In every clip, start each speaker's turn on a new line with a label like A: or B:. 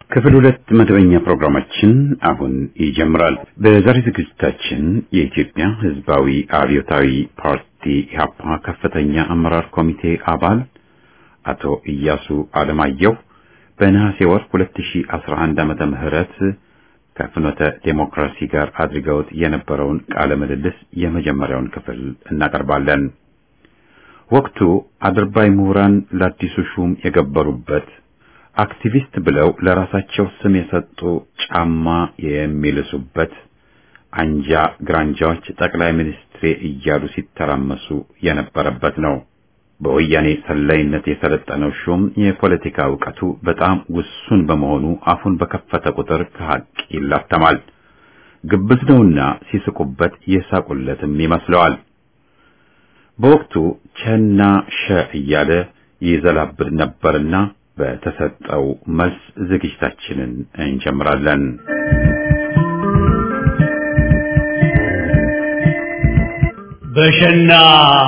A: ክፍል ሁለት መደበኛ ፕሮግራማችን አሁን ይጀምራል። በዛሬ ዝግጅታችን የኢትዮጵያ ሕዝባዊ አብዮታዊ ፓርቲ ኢህአፓ ከፍተኛ አመራር ኮሚቴ አባል አቶ ኢያሱ አለማየሁ በነሐሴ ወር 2011 ዓመተ ምህረት ከፍኖተ ዴሞክራሲ ጋር አድርገውት የነበረውን ቃለ ምልልስ የመጀመሪያውን ክፍል እናቀርባለን። ወቅቱ አድርባይ ምሁራን ለአዲሱ ሹም የገበሩበት አክቲቪስት ብለው ለራሳቸው ስም የሰጡ ጫማ የሚልሱበት አንጃ ግራንጃዎች ጠቅላይ ሚኒስትሬ እያሉ ሲተራመሱ የነበረበት ነው። በወያኔ ሰላይነት የሰለጠነው ሹም የፖለቲካ እውቀቱ በጣም ውሱን በመሆኑ አፉን በከፈተ ቁጥር ከሐቅ ይላተማል። ግብዝ ነውና ሲስቁበት የሳቁለትም ይመስለዋል። በወቅቱ ቸና ሸ እያለ ይዘላብድ ነበርና በተሰጠው መልስ ዝግጅታችንን እንጀምራለን።
B: በሸና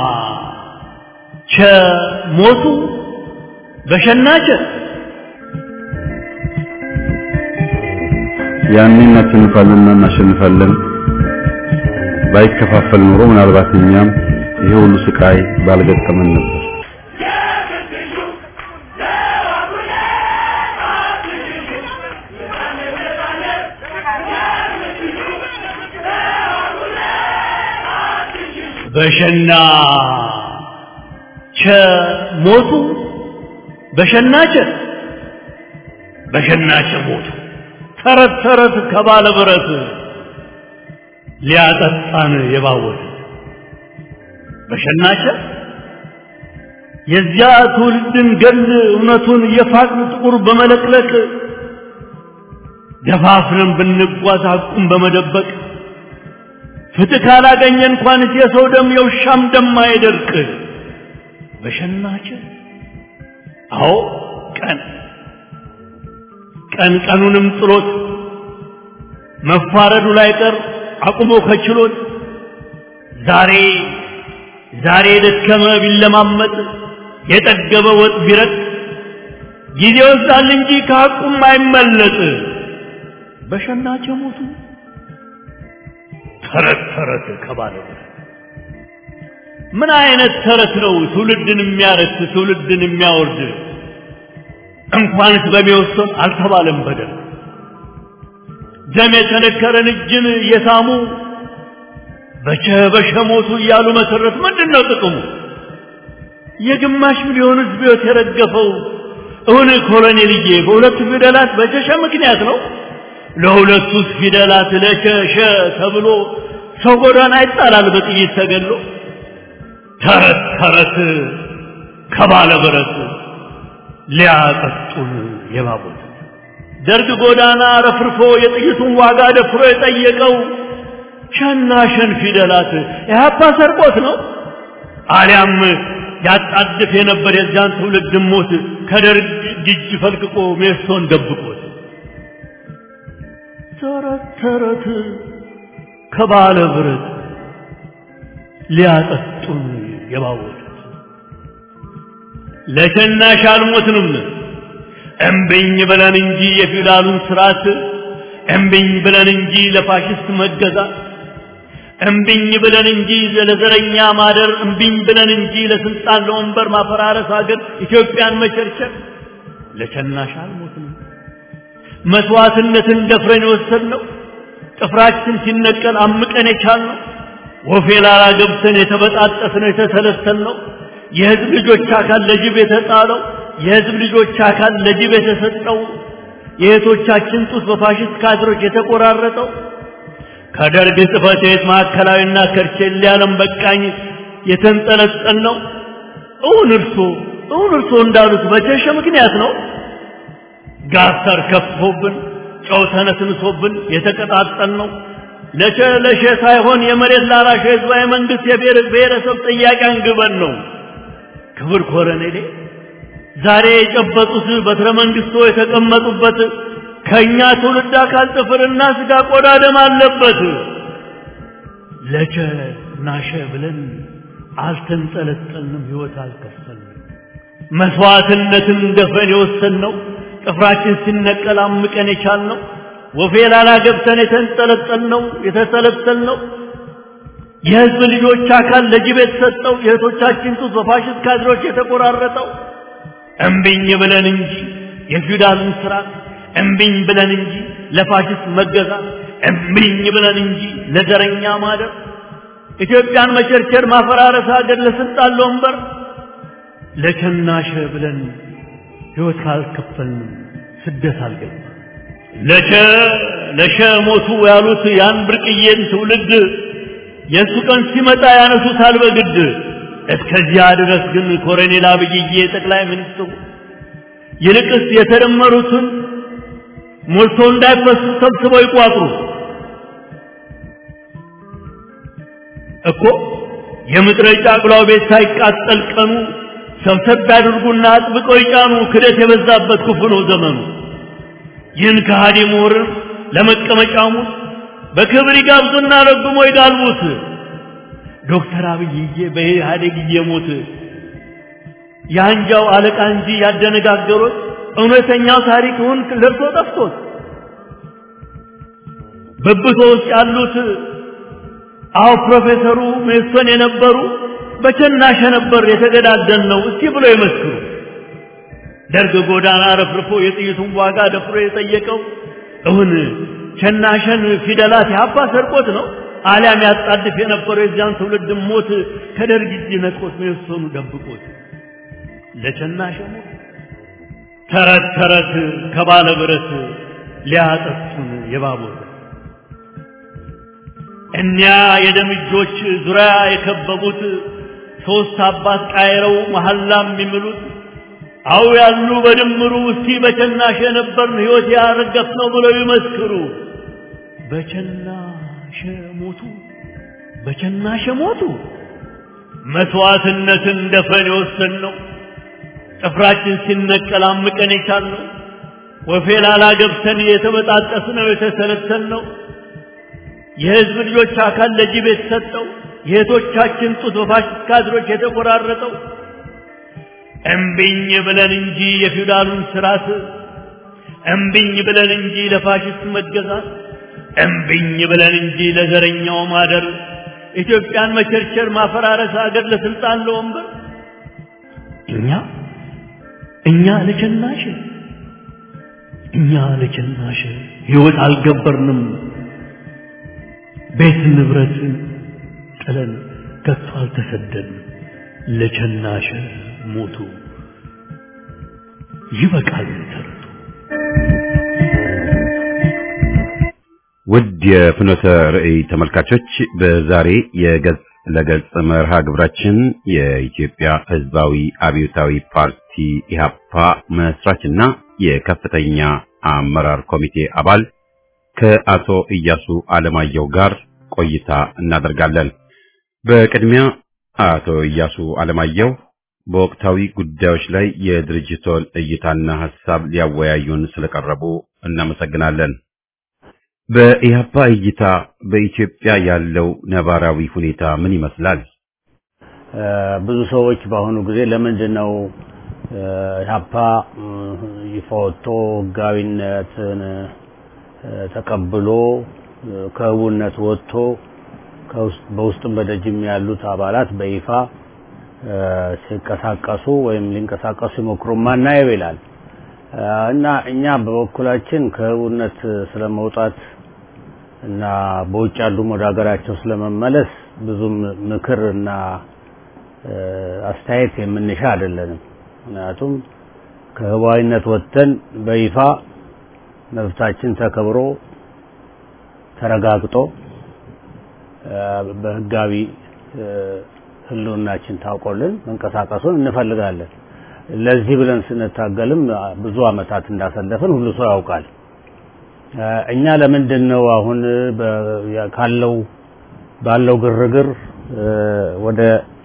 B: ቸ ሞቱ በሸና ቸ
C: ያኔ እናሸንፋለንና እናሸንፋለን። ባይከፋፈል ኖሮ ምናልባት እኛም ይሄ ሁሉ ስቃይ ባልገጠመን ነበር።
B: በሸና ቸ ሞቱ በሸና ቸ በሸና ቸ ሞቱ ተረት ተረት ከባለ ብረት ሊያጠጣን የባወት በሸናቸ የዚያ ትውልድን ገል እውነቱን የፋቅን ጥቁር በመለቅለቅ ደፋፍረን ብንጓዝ ሐቁን በመደበቅ ፍትህ ካላገኘ እንኳንስ የሰው ደም የውሻም ደም አይደርቅ። በሸናቸ አዎ ቀን ቀን ቀኑንም ጥሎት መፋረዱ ላይ ቀር አቁሞ ከችሎት ዛሬ ዛሬ የደከመ ቢለማመጥ የጠገበ ወጥ ቢረጥ ጊዜ ወስዳል እንጂ ከሐቁም አይመለጥ። በሸናቸው ሞቱ ተረት ተረት ከባለ ምን አይነት ተረት ነው ትውልድን የሚያረክስ ትውልድን የሚያወርድ? እንኳንስ በሚወሰን አልተባለም በደል ደም የተነከረን እጅን የሳሙ በቸ በሸ ሞቱ እያሉ መሰረት ምንድን ነው ጥቅሙ? የግማሽ ሚሊዮን ሕዝብ ሕይወት የረገፈው እውን ኮሎኔልዬ በሁለቱ ፊደላት በቸሸ ምክንያት ነው። ለሁለቱስ ፊደላት ለቸሸ ተብሎ ሰው ጎዳና ይጣላል በጥይት ተገሎ። ተረት ተረት ከባለ ብረት ሊያጠጡን የባቡት ደርግ ጎዳና ረፍርፎ የጥይቱን ዋጋ ደፍሮ የጠየቀው ሸና ሸን ፊደላት ኢህአፓ ሰርቆት ነው አሊያም ያጣድፍ የነበር የዚያን ትውልድ ሞት ከደርግ እጅ ፈልቅቆ ሜሶን ደብቆት ተረት ተረት ከባለ ብረት ሊያጠጡን የባወት ለሸናሽ አልሞትንም እምብኝ ብለን እንጂ የፊውዳሉን ስርዓት እምብኝ ብለን እንጂ ለፋሽስት መገዛት እምብኝ ብለን እንጂ ለዘረኛ ማደር እምብኝ ብለን እንጂ ለስልጣን ለወንበር ማፈራረስ ሀገር ኢትዮጵያን መቸርቸር ለሸናሽ አልሞትንም መስዋዕትነትን ደፍረን የወሰድነው ጥፍራችን ሲነቀል አምቀን የቻልነው ወፌ ላላ ገብተን የተበጣጠስነው የተሰለሰልነው የህዝብ ልጆች አካል ለጅብ የተጣለው የህዝብ ልጆች አካል ለጅብ የተሰጠው የእህቶቻችን ጡት በፋሽስት ካድሮች የተቆራረጠው ከደርግ ጽሕፈት ቤት ማዕከላዊና ከርቼሌ ዓለም በቃኝ የተንጠለጠል ነው። እውን እርሶ እውን እርሶ እንዳሉት በቸሸ ምክንያት ነው። ጋተር ከፍቶብን ጨው ተነስንሶብን የተቀጣጠል ነው። ለሸ ለሸ ሳይሆን የመሬት ላራሽ ህዝባዊ መንግስት የብሔር ብሔረሰብ ጥያቄ አንግበን ነው። ክብር ኮረኔሌ ዛሬ የጨበጡት በትረ መንግስቶ የተቀመጡበት ከእኛ ትውልድ አካል ጥፍርና ስጋ ቆዳ ደም አለበት። ለቸ ናሸ ብለን አልተንጠለጠልንም፣ ህይወት አልከፈልንም። መስዋዕትነትን ደፍረን የወሰንነው ጥፍራችን ሲነቀል አምቀን የቻልነው ወፌ ላላ ገብተን የተንጠለጠልነው የተሰለሰልነው የህዝብ ልጆች አካል ለጅብ የተሰጠው የእህቶቻችን ጡት በፋሽስት ካድሮች የተቆራረጠው እምቢኝ ብለን እንጂ የፊውዳልን ስርዓት እምቢኝ ብለን እንጂ ለፋሽስት መገዛት እምቢኝ ብለን እንጂ ለዘረኛ ማደር ኢትዮጵያን መቸርቸር ማፈራረስ ሀገር ለስልጣን ለወንበር ለቸናሸ ብለን ህይወት ካልከፈልን ስደት አልገባ ለቸ ለሸ ሞቱ ያሉት ያን ብርቅዬን ትውልድ የእሱ ቀን ሲመጣ ያነሱታል በግድ እስከዚያ ድረስ ግን ኮሎኔል አብይዬ ጠቅላይ ሚኒስትሩ ይልቅስ የተደመሩትን ሞልቶ እንዳይፈሱ ሰብስበው ይቋጥሩ እኮ የምድረ ጫቅላው ቤት ሳይቃጠል ቀኑ ሰብሰብ ያድርጉና አጥብቀው ይጫኑ ክደት የበዛበት ክፉ ነው ዘመኑ ይህን ከሃዲ ምሁርን ለመቀመጫሙ በክብር ይጋብዙና ረግሞ ይጋልቡት ዶክተር አብይዬ በኢህአዴግ እየሞት የአንጃው አለቃ እንጂ ያደነጋገሩት እውነተኛው ታሪክውን ለብሶ ጠፍቶት በብቶ ውስጥ ያሉት አዎ ፕሮፌሰሩ ሜሶን የነበሩ በቸናሸ ነበር የተገዳደል ነው እስቲ ብሎ ይመስክሩ ደርግ ጎዳና ረፍርፎ የጥይቱን ዋጋ ደፍሮ የጠየቀው እውን ቸናሸን ፊደላት ያባ ሰርቆት ነው አሊያም ያጣድፍ የነበረው የዚያን ትውልድ ሞት ከደርግ እጅ ነጥቆት ሜሶኑ ደብቆት ለቸናሸ ሞት ተረት ተረት ከባለ ብረት ሊያጠፉን የባቡር እኒያ የደም እጆች ዙሪያ የከበቡት ሶስት አባት ቃይረው መሐላም የሚምሉት አው ያሉ በድምሩ እስቲ በቸናሸ የነበርን ሕይወት ያረገፍ ነው ብለው ይመስክሩ። በቸናሸ ሞቱ፣ በቸናሸ ሞቱ። መስዋዕትነትን ደፈን የወሰን ነው ጥፍራችን ሲነቀል አምቀን የቻልነው ወፌ ላላ ገብተን የተበጣጠስ ነው የተሰለሰል ነው የህዝብ ልጆች አካል ለጅብ የተሰጠው የእህቶቻችን ጡት በፋሽስት ካድሮች የተቆራረጠው እምቢኝ ብለን እንጂ የፊውዳሉን ስርዓት እምቢኝ ብለን እንጂ ለፋሽስት መገዛት እምቢኝ ብለን እንጂ ለዘረኛው ማደር ኢትዮጵያን መቸርቸር ማፈራረስ ሀገር ለስልጣን ለወንበር እኛ እኛ ለቸናሽ እኛ ለቸናሽ ህይወት አልገበርንም ቤት ንብረት ጥለን ከቶ አልተሰደድንም ለቸናሸ ሞቱ ይበቃል ተረቱ
A: ውድ የፍኖተ ርዕይ ተመልካቾች በዛሬ የገጽ ለገጽ መርሃ ግብራችን የኢትዮጵያ ሕዝባዊ አብዮታዊ ፓርቲ ኢህአፓ መስራችና የከፍተኛ አመራር ኮሚቴ አባል ከአቶ ኢያሱ አለማየሁ ጋር ቆይታ እናደርጋለን። በቅድሚያ አቶ ኢያሱ አለማየሁ በወቅታዊ ጉዳዮች ላይ የድርጅቶን እይታና ሐሳብ ሊያወያዩን ስለቀረቡ እናመሰግናለን። በኢህአፓ እይታ በኢትዮጵያ ያለው ነባራዊ ሁኔታ ምን ይመስላል?
D: ብዙ ሰዎች በአሁኑ ጊዜ ለምንድን ነው ኢህአፓ ይፋ ወጥቶ ህጋዊነትን ተቀብሎ ከህቡነት ወጥቶ በውስጥም በደጅም ያሉት አባላት በይፋ ሲንቀሳቀሱ ወይም ሊንቀሳቀሱ ሲሞክሩ ማናየው ይላል እና እኛ በበኩላችን ከህቡነት ስለመውጣት እና በውጭ ያሉም ወደ ሀገራቸው ስለመመለስ ብዙም ምክር እና አስተያየት የምንሻ አይደለንም። ምክንያቱም ከህዋዊነት ወጥተን በይፋ መብታችን ተከብሮ ተረጋግጦ በህጋዊ ህልውናችን ታውቆልን መንቀሳቀሱን እንፈልጋለን። ለዚህ ብለን ስንታገልም ብዙ አመታት እንዳሰለፍን ሁሉ ሰው ያውቃል። እኛ ለምንድን ነው አሁን ካለው ባለው ግርግር ወደ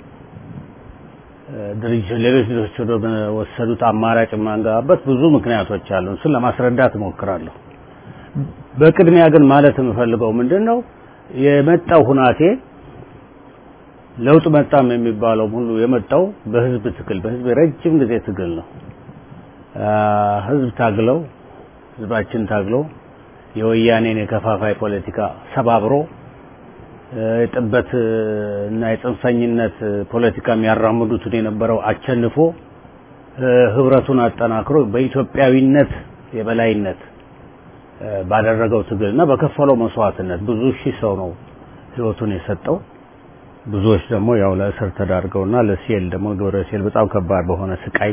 D: ድርጅት ሌሎች ድርጅቶች ወደ ወሰዱት አማራጭ የማንገባበት ብዙ ምክንያቶች አሉ። እሱን ለማስረዳት እሞክራለሁ። በቅድሚያ ግን ማለት የምፈልገው ምንድን ነው የመጣው ሁናቴ ለውጥ መጣም የሚባለው ሁሉ የመጣው በህዝብ ትግል በህዝብ የረጅም ጊዜ ትግል ነው። ህዝብ ታግለው ህዝባችን ታግሎ የወያኔን የከፋፋይ ፖለቲካ ሰባብሮ የጥበት እና የጽንፈኝነት ፖለቲካ የሚያራምዱትን የነበረው አቸንፎ ህብረቱን አጠናክሮ በኢትዮጵያዊነት የበላይነት ባደረገው ትግልና በከፈለው መስዋዕትነት ብዙ ሺህ ሰው ነው ህይወቱን የሰጠው። ብዙዎች ደግሞ ያው ለእስር ተዳርገውና ለሴል ደግሞ ግብረ ሴል በጣም ከባድ በሆነ ስቃይ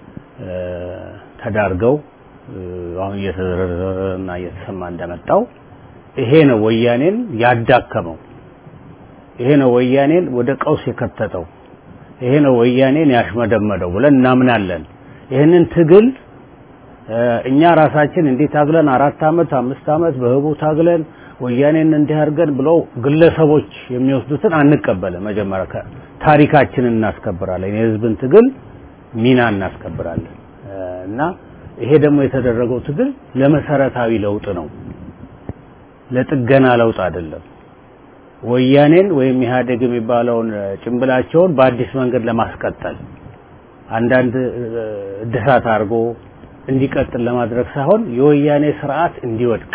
D: ተዳርገው አሁን እየተዘረዘረና እየተሰማ እንደመጣው ይሄ ነው ወያኔን ያዳከመው። ይሄ ነው ወያኔን ወደ ቀውስ የከተተው። ይሄ ነው ወያኔን ያሽመደመደው ብለን እናምናለን። ይህንን ትግል እኛ ራሳችን እንዲህ ታግለን አራት አመት አምስት አመት በህቡ ታግለን ወያኔን እንዲህ አድርገን ብለው ግለሰቦች የሚወስዱትን አንቀበልም። መጀመሪያ ታሪካችንን እናስከብራለን፣ የህዝብን ትግል ሚና እናስከብራለን እና ይሄ ደግሞ የተደረገው ትግል ለመሰረታዊ ለውጥ ነው፣ ለጥገና ለውጥ አይደለም። ወያኔን ወይም ኢህአዴግ የሚባለውን ጭንብላቸውን በአዲስ መንገድ ለማስቀጠል አንዳንድ እድሳት አድርጎ እንዲቀጥል ለማድረግ ሳይሆን የወያኔ ስርዓት እንዲወድቅ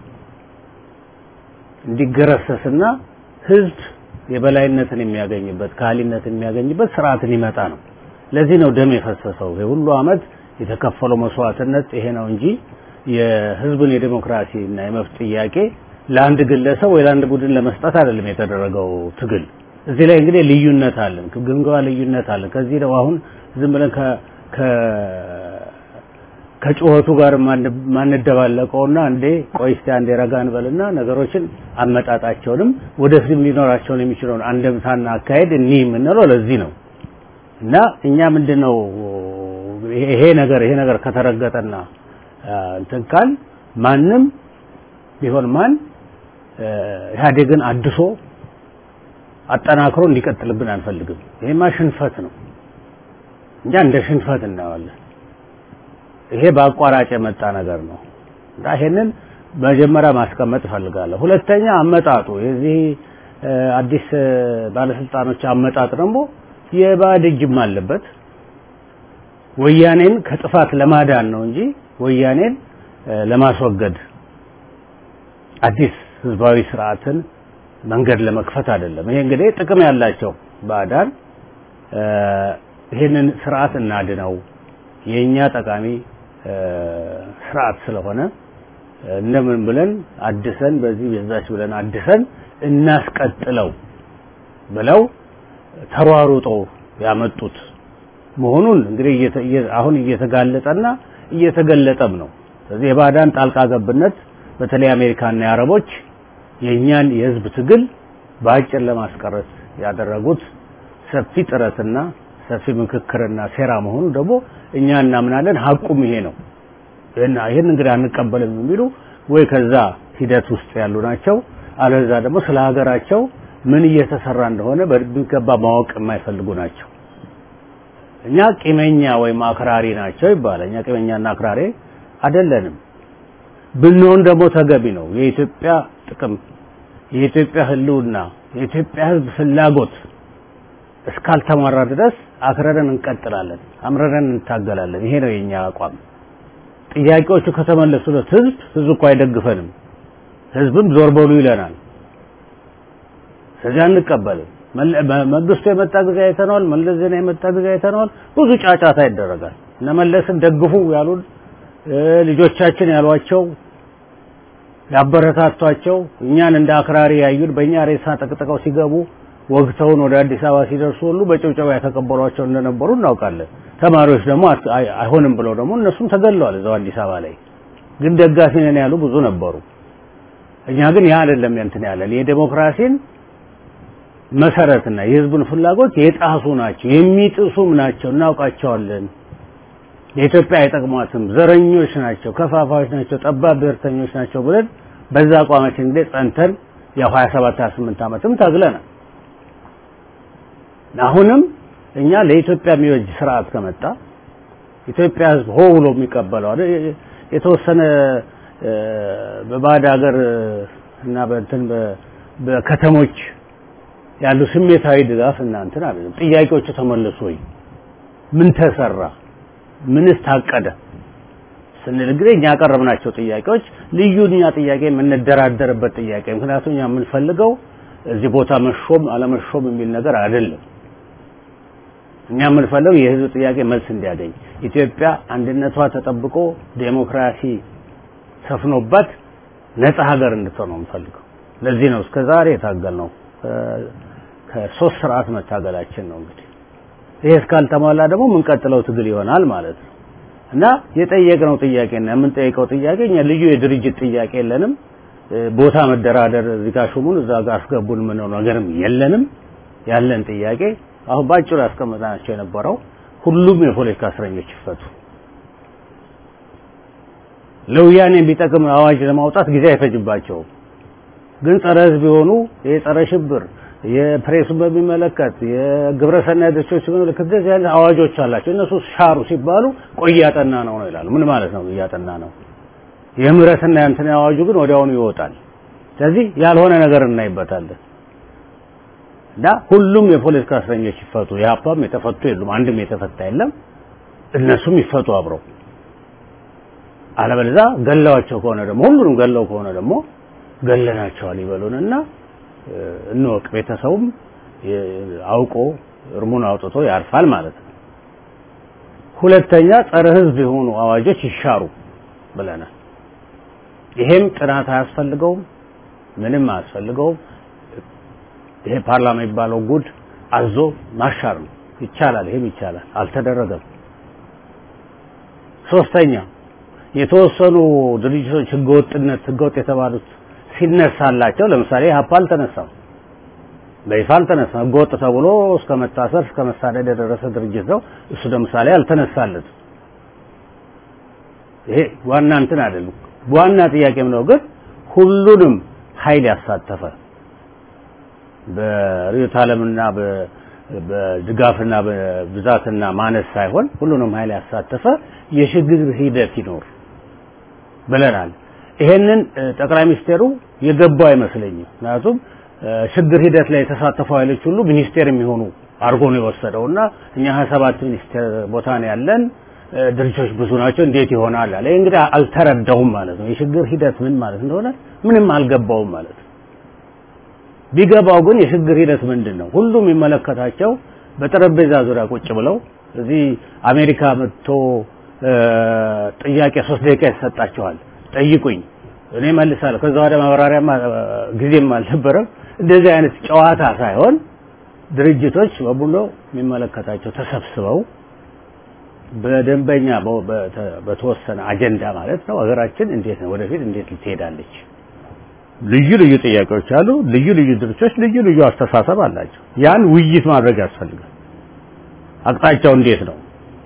D: እንዲገረሰስና ህዝብ የበላይነትን የሚያገኝበት ካህሊነትን የሚያገኝበት ስርዓትን ይመጣ ነው። ለዚህ ነው ደም የፈሰሰው። ሁሉ አመት የተከፈለው መስዋዕትነት ይሄ ነው እንጂ የህዝብን የዴሞክራሲ እና የመብት ጥያቄ ለአንድ ግለሰብ ወይ ለአንድ ቡድን ለመስጠት አይደለም የተደረገው ትግል። እዚህ ላይ እንግዲህ ልዩነት አለን፣ ግምገማ ልዩነት አለን። ከዚህ ነው አሁን ዝም ብለን ከ ከጩኸቱ ጋር ማንደባለቀውና እንዴ ቆይ እስቲ አንዴ ረጋ እንበልና ነገሮችን አመጣጣቸውንም ወደፊትም ሊኖራቸውን የሚችለውን አንደምታና አካሄድ እኒህ የምንለው ለዚህ ነው እና እኛ ምንድነው ይሄ ነገር ይሄ ነገር ከተረገጠና እንትን ካል ማንም ቢሆን ማን ኢህአዴግን አድሶ አጠናክሮ እንዲቀጥልብን አንፈልግም። ይሄማ ሽንፈት ነው። እኛ እንደ ሽንፈት እናየዋለን። ይሄ በአቋራጭ የመጣ ነገር ነው እና ይሄንን መጀመሪያ ማስቀመጥ እፈልጋለሁ። ሁለተኛ አመጣጡ የዚህ አዲስ ባለስልጣኖች አመጣጥ ደግሞ የባዕድ እጅም አለበት። ወያኔን ከጥፋት ለማዳን ነው እንጂ ወያኔን ለማስወገድ አዲስ ህዝባዊ ስርዓትን መንገድ ለመክፈት አይደለም። ይሄ እንግዲህ ጥቅም ያላቸው ባዕዳን ይሄንን ስርዓት እናድነው የኛ ጠቃሚ ስርዓት ስለሆነ እንደምን ብለን አድሰን በዚህ በዛች ብለን አድሰን እናስቀጥለው ብለው ተሯሩጠው ያመጡት መሆኑን እንግዲህ አሁን እየተጋለጠና እየተገለጠም ነው። ስለዚህ የባዕዳን ጣልቃ ገብነት በተለይ አሜሪካና የአረቦች የእኛን የህዝብ ትግል በአጭር ለማስቀረት ያደረጉት ሰፊ ጥረትና ሰፊ ምክክርና ሴራ መሆኑ ደግሞ እኛ እናምናለን። ሀቁም ይሄ ነው። ይህን እንግዲህ አንቀበልም የሚሉ ወይ ከዛ ሂደት ውስጥ ያሉ ናቸው፣ አለዛ ደግሞ ስለ ሀገራቸው ምን እየተሰራ እንደሆነ በሚገባ ማወቅ የማይፈልጉ ናቸው። እኛ ቂመኛ ወይም አክራሪ ናቸው ይባላል። እኛ ቂመኛና አክራሪ አይደለንም። ብንሆን ደግሞ ተገቢ ነው። የኢትዮጵያ ጥቅም፣ የኢትዮጵያ ህልውና፣ የኢትዮጵያ ህዝብ ፍላጎት እስካልተሟራ ድረስ አክረረን እንቀጥላለን፣ አምረረን እንታገላለን። ይሄ ነው የኛ አቋም። ጥያቄዎቹ ከተመለሱለት ህዝብ ህዝብ እኮ አይደግፈንም፣ ህዝብም ዞር በሉ ይለናል። ስለዚህ አንቀበልም። መንግስቱ የመጣ ጊዜ አይተነዋል። መለስ ዜና የመጣ ጊዜ አይተነዋል። ብዙ ጫጫታ ይደረጋል። እነ መለስን ደግፉ ያሉን ልጆቻችን ያሏቸው ያበረታቷቸው እኛን እንደ አክራሪ ያዩን በእኛ ሬሳ ጠቅጥቀው ሲገቡ ወግተውን ወደ አዲስ አበባ ሲደርሱ ሁሉ በጭብጨባ የተቀበሏቸው እንደነበሩ እናውቃለን። ተማሪዎች ደግሞ አይሆንም ብለው ደግሞ እነሱም ተገለዋል እዛው አዲስ አበባ ላይ። ግን ደጋፊ ነን ያሉ ብዙ ነበሩ። እኛ ግን ያ አይደለም እንትን ያለን የዴሞክራሲን መሰረትና የህዝቡን ፍላጎት የጣሱ ናቸው፣ የሚጥሱም ናቸው፣ እናውቃቸዋለን። የኢትዮጵያ አይጠቅሟትም፣ ዘረኞች ናቸው፣ ከፋፋዮች ናቸው፣ ጠባብ ብሔርተኞች ናቸው ብለን በዛ አቋማችን እንግዲህ ጸንተን ያው 27 28 ዓመትም ታግለናል። አሁንም እኛ ለኢትዮጵያ የሚወጅ ስርዓት ከመጣ ኢትዮጵያ ህዝብ ሆ ብሎ የሚቀበለው የተወሰነ በባዕድ ሀገር እና በእንትን በከተሞች ያሉ ስሜታዊ ድጋፍ እና እንትን አይደለም። ጥያቄዎቹ ተመለሱ ወይ? ምን ተሰራ? ምንስ ታቀደ? ስንል እንግዲህ እኛ ያቀረብናቸው ጥያቄዎች ልዩ እኛ ጥያቄ የምንደራደርበት ጥያቄ ምክንያቱም እኛ የምንፈልገው እዚህ ቦታ መሾም አለመሾም የሚል ነገር አይደለም። እኛ የምንፈልገው የህዝብ ጥያቄ መልስ እንዲያገኝ ኢትዮጵያ አንድነቷ ተጠብቆ ዴሞክራሲ ሰፍኖባት ነጻ ሀገር እንድትሆን ነው የምንፈልገው። ለዚህ ነው እስከ ዛሬ የታገል ነው ከሶስት ስርዓት መታገላችን ነው እንግዲህ ይሄ እስካልተሟላ ደግሞ የምንቀጥለው ትግል ይሆናል ማለት ነው እና የጠየቅነው ጥያቄና የምንጠይቀው ጥያቄ እኛ ልዩ የድርጅት ጥያቄ የለንም። ቦታ መደራደር እዚህ ጋር ሹሙን እዛ ጋር አስገቡን ምነው ነገርም የለንም። ያለን ጥያቄ አሁን ባጭሩ ያስቀመጥናቸው የነበረው ሁሉም የፖለቲካ እስረኞች ይፈቱ። ለወያኔ የሚጠቅም አዋጅ ለማውጣት ጊዜ አይፈጅባቸውም። ግን ጸረ ህዝብ የሆኑ የጸረ ሽብር የፕሬሱን በሚመለከት የግብረ ሰናይ ድርጅቶች በሚመለከት እንደዚህ አይነት አዋጆች አላቸው። እነሱ ሻሩ ሲባሉ ቆይ እያጠና ነው ነው ይላሉ። ምን ማለት ነው እያጠና ነው? የምህረትና የእንትን አዋጁ ግን ወዲያውኑ ይወጣል። ስለዚህ ያልሆነ ነገር እናይበታለን እና ሁሉም የፖለቲካ እስረኞች ይፈቱ። የሀፓም የተፈቱ የሉም፣ አንድም የተፈታ የለም። እነሱም ይፈቱ አብረው። አለበለዚያ ገለዋቸው ከሆነ ደግሞ ሁሉንም ገለው ከሆነ ደግሞ ገለናቸዋል ይበሉንና እንወቅ። ቤተሰቡም አውቆ እርሙን አውጥቶ ያርፋል ማለት ነው። ሁለተኛ ጸረ ህዝብ የሆኑ አዋጆች ይሻሩ ብለናል። ይሄም ጥናት አያስፈልገውም፣ ምንም አያስፈልገውም። ይሄ ፓርላማ የሚባለው ጉድ አዞ ማሻር ነው። ይቻላል፣ ይሄም ይቻላል። አልተደረገም። ሶስተኛ የተወሰኑ ድርጅቶች ህገወጥነት ህገወጥ የተባሉት ሲነሳላቸው ለምሳሌ ሀፓ አልተነሳም፣ በይፋ አልተነሳም። ህገወጥ ተብሎ እስከ መታሰር እስከ መሳደድ የደረሰ ድርጅት ነው። እሱ ለምሳሌ አልተነሳለትም። ይሄ ዋና እንትን አይደለም። ዋና ጥያቄም ነው ግን ሁሉንም ኃይል ያሳተፈ በርዕዮተ ዓለምና በድጋፍና በብዛትና ማነስ ሳይሆን ሁሉንም ኃይል ያሳተፈ የሽግግር ሂደት ይኖር ብለናል። ይሄንን ጠቅላይ ሚኒስቴሩ የገባው አይመስለኝም። ምክንያቱም ሽግግር ሂደት ላይ የተሳተፉ ኃይሎች ሁሉ ሚኒስቴር የሚሆኑ አድርጎ ነው የወሰደው እና እኛ ሀያ ሰባት ሚኒስቴር ቦታ ነው ያለን ድርጅቶች ብዙ ናቸው፣ እንዴት ይሆናል አለ። እንግዲህ አልተረዳውም ማለት ነው። የሽግግር ሂደት ምን ማለት እንደሆነ ምንም አልገባውም ማለት ነው። ቢገባው ግን የሽግግር ሂደት ምንድን ነው? ሁሉም የሚመለከታቸው በጠረጴዛ ዙሪያ ቁጭ ብለው እዚህ አሜሪካ መጥቶ ጥያቄ ሶስት ደቂቃ ይሰጣቸዋል። ጠይቁኝ፣ እኔ መልሳለሁ። ከዛ ወደ ማብራሪያም ጊዜም አልነበረም። እንደዚህ አይነት ጨዋታ ሳይሆን ድርጅቶች በሙሉ የሚመለከታቸው ተሰብስበው በደንበኛ በተወሰነ አጀንዳ ማለት ነው ሀገራችን እንዴት ነው ወደፊት እንዴት ልትሄዳለች? ልዩ ልዩ ጥያቄዎች አሉ። ልዩ ልዩ ድርጅቶች ልዩ ልዩ አስተሳሰብ አላቸው። ያን ውይይት ማድረግ ያስፈልጋል። አቅጣጫው እንዴት ነው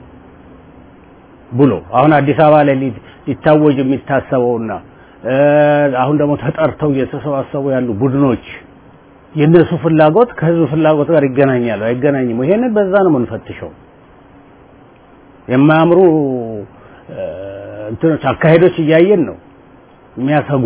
D: ብሎ አሁን አዲስ አበባ ላይ ሊታወጅ የሚታሰበውና አሁን ደግሞ ተጠርተው እየተሰባሰቡ ያሉ ቡድኖች የእነሱ ፍላጎት ከህዝብ ፍላጎት ጋር ይገናኛሉ አይገናኝም? ይሄንን በዛ ነው የምንፈትሸው። የማያምሩ እንትኖች አካሄዶች እያየን ነው የሚያሰጉ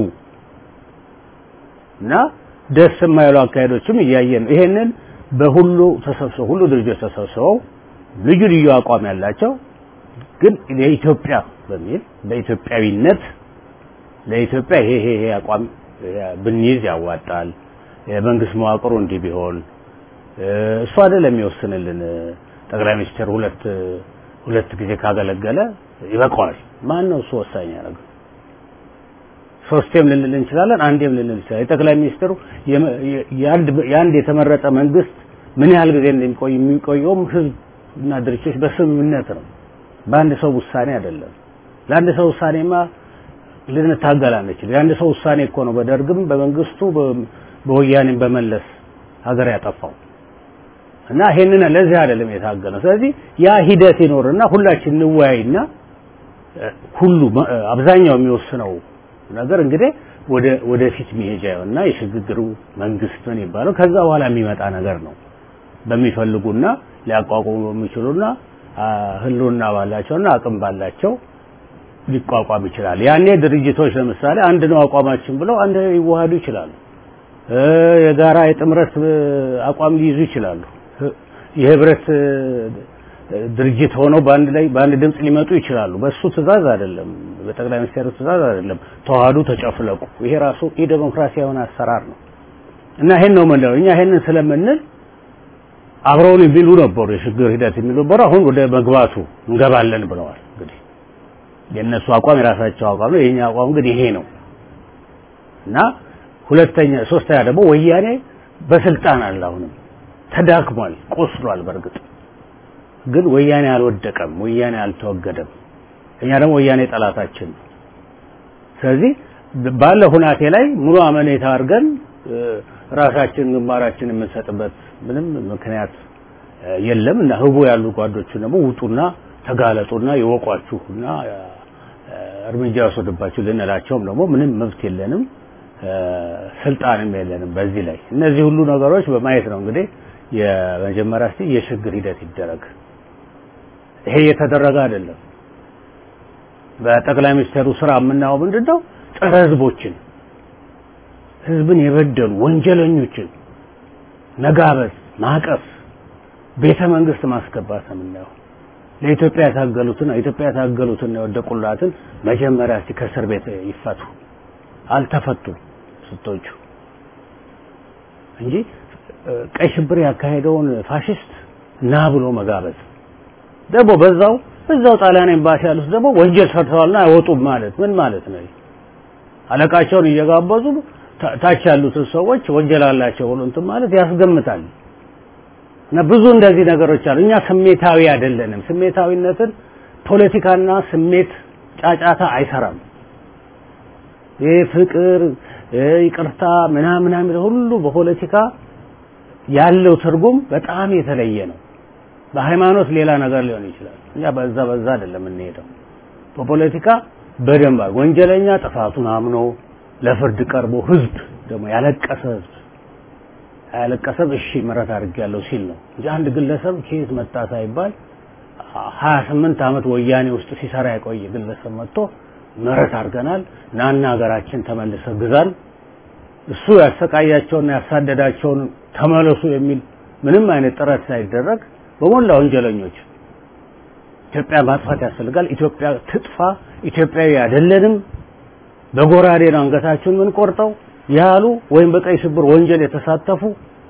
D: እና ደስ የማይሉ አካሄዶችም እያየን ነው። ይሄንን በሁሉ ተሰብስበው ሁሉ ድርጅቶች ተሰብስበው ልዩ ልዩ አቋም ያላቸው ግን የኢትዮጵያ በሚል በኢትዮጵያዊነት ለኢትዮጵያ ይሄ ይሄ ይሄ አቋም ብንይዝ ያዋጣል፣ የመንግስት መዋቅሩ እንዲህ ቢሆን እሱ አይደለም የሚወስንልን። ጠቅላይ ሚኒስትር ሁለት ሁለት ጊዜ ካገለገለ ይበቃዋል። ማን ነው እሱ ወሳኝ ያደረገው? ሶስቴም ልንል እንችላለን፣ አንዴም ልንል እንችላለን። የጠቅላይ ሚኒስትሩ የአንድ የተመረጠ መንግስት ምን ያህል ጊዜ እንደሚቆይ የሚቆየውም ህዝብ እና ድርጅቶች በስምምነት ነው፣ በአንድ ሰው ውሳኔ አይደለም። ለአንድ ሰው ውሳኔማ ልንታገል አንችል። የአንድ ሰው ውሳኔ እኮ ነው በደርግም በመንግስቱ በወያኔም በመለስ ሀገር ያጠፋው እና ይሄንን ለዚህ አይደለም የታገለው። ስለዚህ ያ ሂደት ይኖርና ሁላችን እንወያይና ሁሉ አብዛኛው የሚወስነው ነገር እንግዲህ ወደ ወደፊት መሄጃ እና የሽግግሩ መንግስት ምን ይባለው ከዛ በኋላ የሚመጣ ነገር ነው። በሚፈልጉና ሊያቋቁሙ በሚችሉና ህልውና ባላቸውና አቅም ባላቸው ሊቋቋም ይችላል። ያኔ ድርጅቶች ለምሳሌ አንድ ነው አቋማችን ብለው አንድ ላይ ሊዋሃዱ ይችላሉ። የጋራ የጥምረት አቋም ሊይዙ ይችላሉ። የህብረት ድርጅት ሆነው በአንድ ላይ በአንድ ድምፅ ሊመጡ ይችላሉ። በሱ ትዕዛዝ አይደለም በጠቅላይ ሚኒስትሩ ትእዛዝ አይደለም። ተዋህዱ ተጨፍለቁ። ይሄ ራሱ የዴሞክራሲያዊ የሆነ አሰራር ነው እና ይሄን ነው የምንለው እኛ ይሄንን ስለምንል አብረውን የሚሉ ነበሩ፣ የሽግግር ሂደት የሚሉ ነበሩ። አሁን ወደ መግባቱ እንገባለን ብለዋል። እንግዲህ የእነሱ አቋም የራሳቸው አቋም ነው። የኛ አቋም ግን ይሄ ነው እና ሁለተኛ ሶስተኛ ደግሞ ወያኔ በስልጣን አለ። አሁንም ተዳክሟል፣ ቆስሏል። በእርግጥ ግን ወያኔ አልወደቀም፣ ወያኔ አልተወገደም። እኛ ደግሞ ወያኔ ጠላታችን ነው። ስለዚህ ባለ ሁናቴ ላይ ሙሉ አመኔታ አድርገን ራሳችን ግንባራችን የምንሰጥበት ምንም ምክንያት የለም እና ህቡ ያሉ ጓዶችን ደግሞ ውጡና ተጋለጡና ይወቋችሁና እርምጃ ወሰድባችሁ ልንላቸውም ደግሞ ምንም መብት የለንም፣ ስልጣንም የለንም። በዚህ ላይ እነዚህ ሁሉ ነገሮች በማየት ነው እንግዲህ የመጀመሪያ እስቲ የሽግግር ሂደት ይደረግ። ይሄ እየተደረገ አይደለም። በጠቅላይ ሚኒስትሩ ስራ የምናየው ምንድን ነው? ጸረ ህዝቦችን ህዝብን የበደሉ ወንጀለኞችን መጋበዝ፣ ማቀፍ፣ ቤተ መንግስት ማስገባት ነው የምናየው። ለኢትዮጵያ የታገሉትን ኢትዮጵያ የታገሉትን የወደቁላትን መጀመሪያ እስቲ ከእስር ቤት ይፈቱ። አልተፈቱም ስቶቹ እንጂ ቀይ ሽብር ያካሄደውን ፋሽስት ና ብሎ መጋበዝ ደግሞ በዛው እዛው ጣሊያን ኤምባሲ ያሉት ደግሞ ወንጀል ሰርተዋልና አይወጡም ማለት ምን ማለት ነው? አለቃቸውን እየጋበዙ ታች ያሉትን ሰዎች ወንጀል አላቸው ብሎ እንትን ማለት ያስገምታል። እና ብዙ እንደዚህ ነገሮች አሉ። እኛ ስሜታዊ አይደለንም። ስሜታዊነትን ፖለቲካና ስሜት ጫጫታ አይሰራም። ይሄ ፍቅር፣ ይቅርታ ምናምን ምናምን ሁሉ በፖለቲካ ያለው ትርጉም በጣም የተለየ ነው። በሃይማኖት ሌላ ነገር ሊሆን ይችላል። እኛ በዛ በዛ አይደለም የምንሄደው። በፖለቲካ በደንብ ወንጀለኛ ጥፋቱን አምኖ ለፍርድ ቀርቦ ህዝብ ደግሞ ያለቀሰ ህዝብ ያለቀሰም እሺ ምሕረት አድርጌያለሁ ሲል ነው እንጂ አንድ ግለሰብ ከየት መጣ ሳይባል ሀያ ስምንት ዓመት ወያኔ ውስጥ ሲሰራ የቆየ ግለሰብ መጥቶ ምሕረት አድርገናል ናና ሀገራችን ተመልሰ ግዛን እሱ ያሰቃያቸውና ያሳደዳቸውን ተመለሱ የሚል ምንም አይነት ጥረት ሳይደረግ በሞላ ወንጀለኞች ኢትዮጵያ ማጥፋት ያስፈልጋል። ኢትዮጵያ ትጥፋ፣ ኢትዮጵያዊ አይደለንም፣ በጎራዴ ነው አንገታችሁን ምን ቆርጠው ያሉ ወይም በቀይ ሽብር ወንጀል የተሳተፉ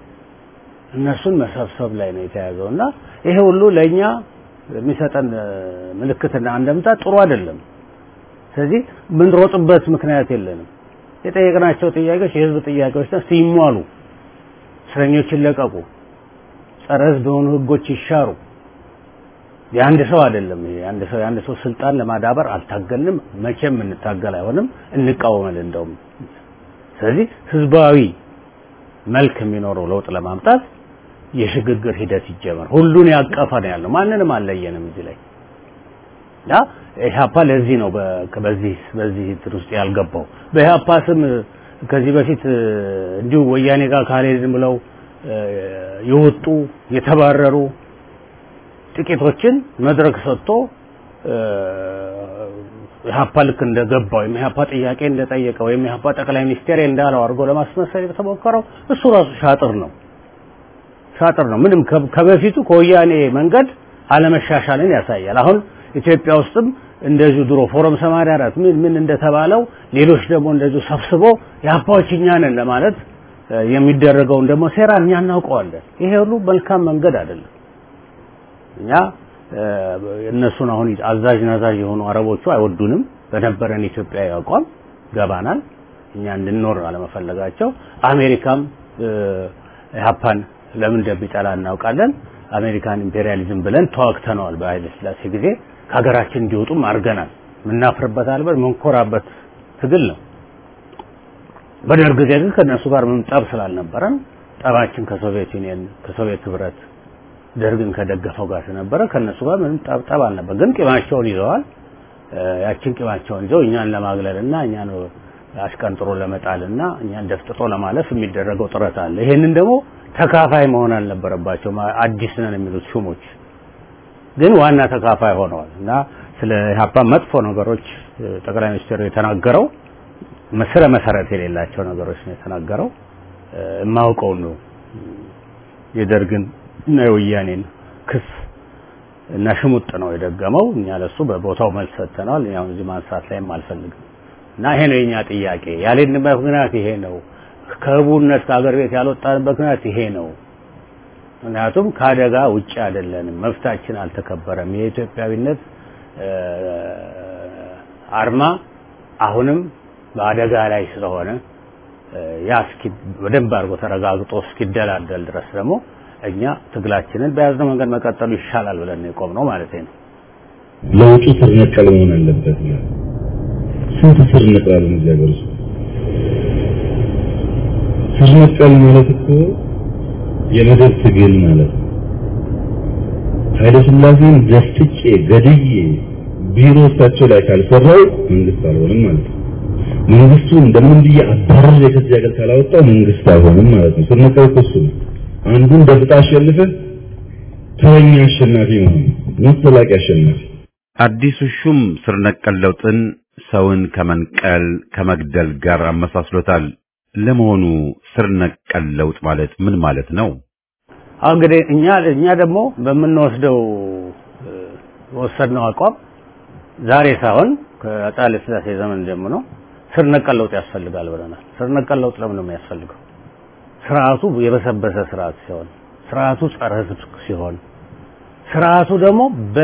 D: እነሱን መሰብሰብ ላይ ነው የተያዘው እና ይሄ ሁሉ ለእኛ የሚሰጠን ምልክትና አንደምታ ጥሩ አይደለም። ስለዚህ ምንሮጥበት ምክንያት የለንም። የጠየቅናቸው ጥያቄዎች የህዝብ ጥያቄዎች ነው። ሲሟሉ እስረኞች ይለቀቁ፣ ጸረ ህዝብ የሆኑ ህጎች ይሻሩ። የአንድ ሰው አይደለም ይሄ የአንድ ሰው የአንድ ሰው ስልጣን ለማዳበር አልታገልንም፣ መቼም እንታገል አይሆንም፣ እንቃወማለን እንደውም። ስለዚህ ህዝባዊ መልክ የሚኖረው ለውጥ ለማምጣት የሽግግር ሂደት ይጀመር። ሁሉን ያቀፈ ነው ያለው፣ ማንንም አልለየንም እዚህ ላይ ያ ኢህአፓ ለዚህ ነው በዚህ በዚህ እንትን ውስጥ ያልገባው። በኢህአፓ ስም ከዚህ በፊት እንዲሁ ወያኔ ጋር ካልሄድን ብለው የወጡ የተባረሩ ጥቂቶችን መድረክ ሰጥቶ ኢህአፓ ልክ እንደገባው ወይም ኢህአፓ ጥያቄ እንደጠየቀ ወይም ኢህአፓ ጠቅላይ ሚኒስቴር እንዳለው አድርጎ ለማስመሰል የተሞከረው እሱ ራሱ ሻጥር ነው ሻጥር ነው። ምንም ከበፊቱ ከወያኔ መንገድ አለመሻሻልን ያሳያል። አሁን ኢትዮጵያ ውስጥም እንደዚሁ ድሮ ፎረም 84 ምን ምን እንደተባለው ሌሎች ደግሞ እንደዚሁ ሰብስቦ የአባዎች እኛ ነን ለማለት የሚደረገውን ደግሞ ሴራ እኛ እናውቀዋለን። ይሄ ሁሉ መልካም መንገድ አይደለም። እኛ እነሱን አሁን አዛዥ ናዛዥ የሆኑ አረቦቹ አይወዱንም። በነበረን ኢትዮጵያዊ አቋም ገባናል። እኛ እንድንኖር አለመፈለጋቸው አሜሪካም ኢህአፓን ለምን እንደሚጠላ እናውቃለን። አሜሪካን ኢምፔሪያሊዝም ብለን ተዋግተነዋል። በኃይለ ሥላሴ ጊዜ ከሀገራችን እንዲወጡም አድርገናል። የምናፍርበት አልበት መንኮራበት ትግል ነው። በደርግ ጊዜ ግን ከእነሱ ጋር ምንም ጠብ ስላልነበረን ጠባችን ከሶቪየት ዩኒየን ከሶቪየት ህብረት ደርግን ከደገፈው ጋር ስለነበረ ከእነሱ ጋር ምንም ጠብ ጠብ አልነበር። ግን ቂማቸውን ይዘዋል። ያችን ቂማቸውን ይዘው እኛን ለማግለልና እኛን አሽቀንጥሮ ለመጣልና እኛን ደፍጥጦ ለማለፍ የሚደረገው ጥረት አለ። ይሄንን ደግሞ ተካፋይ መሆን አልነበረባቸውም። አዲስ ነን የሚሉት ሹሞች ግን ዋና ተካፋይ ሆነዋል እና ስለ ኢህአፓ መጥፎ ነገሮች ጠቅላይ ሚኒስትሩ የተናገረው ስረ መሰረት የሌላቸው ነገሮች ነው የተናገረው። የማውቀው ነው የደርግን እና የወያኔን ክስ እና ሽሙጥ ነው የደገመው። እኛ ለሱ በቦታው መልስ ሰጥተናል። ያው እዚህ ማንሳት ላይም አልፈልግም እና ይሄ ነው የኛ ጥያቄ። ያልሄድንበት ምክንያት ይሄ ነው። ከህቡነት ከሀገር ቤት ያልወጣንበት ምክንያት ይሄ ነው። ምክንያቱም ከአደጋ ውጭ አይደለንም። መብታችን አልተከበረም። የኢትዮጵያዊነት አርማ አሁንም በአደጋ ላይ ስለሆነ ያ እስኪ በደንብ አድርጎ ተረጋግጦ እስኪደላደል ድረስ ደግሞ እኛ ትግላችንን በያዝነው መንገድ መቀጠሉ ይሻላል ብለን ነው የቆምነው ማለት ነው።
C: ለውጡ ስር ነቀል መሆን አለበት ይላል። ስንት ስር ነቀል እዚህ ሀገር ውስጥ ስር ነቀል ማለት እኮ የመደብ ትግል ማለት ነው። ኃይለ ሥላሴን ደፍጬ ገድዬ ቢሮ እሳቸው ላይ ካልሰራው መንግስት አልሆንም ማለት ነው። መንግስቱ እንደምን ብዬ አባረር ከዚህ ሀገር ካላወጣው መንግስት አይሆንም ማለት ነው። ስር ነቀል እኮ እሱ ነው። አንዱን ደፍጣ አሸንፈህ ተረኛ አሸናፊ መሆን ነው ዘላቂ አሸናፊ።
A: አዲሱ ሹም ስር ነቀል ለውጥን ሰውን ከመንቀል ከመግደል ጋር አመሳስሎታል። ለመሆኑ ስር ነቀል ለውጥ ማለት ምን ማለት ነው?
D: አሁን እንግዲህ እኛ እኛ ደግሞ በምንወስደው ወሰድነው አቋም ዛሬ ሳይሆን ከአፄ ኃይለ ሥላሴ ዘመን ጀምሮ ስር ነቀል ለውጥ ያስፈልጋል ብለናል። ስር ነቀል ለውጥ ለምን ነው የሚያስፈልገው? ስርዓቱ የበሰበሰ ስርዓት ሲሆን፣ ስርዓቱ ጸረ ሕዝብ ሲሆን፣ ስርዓቱ ደግሞ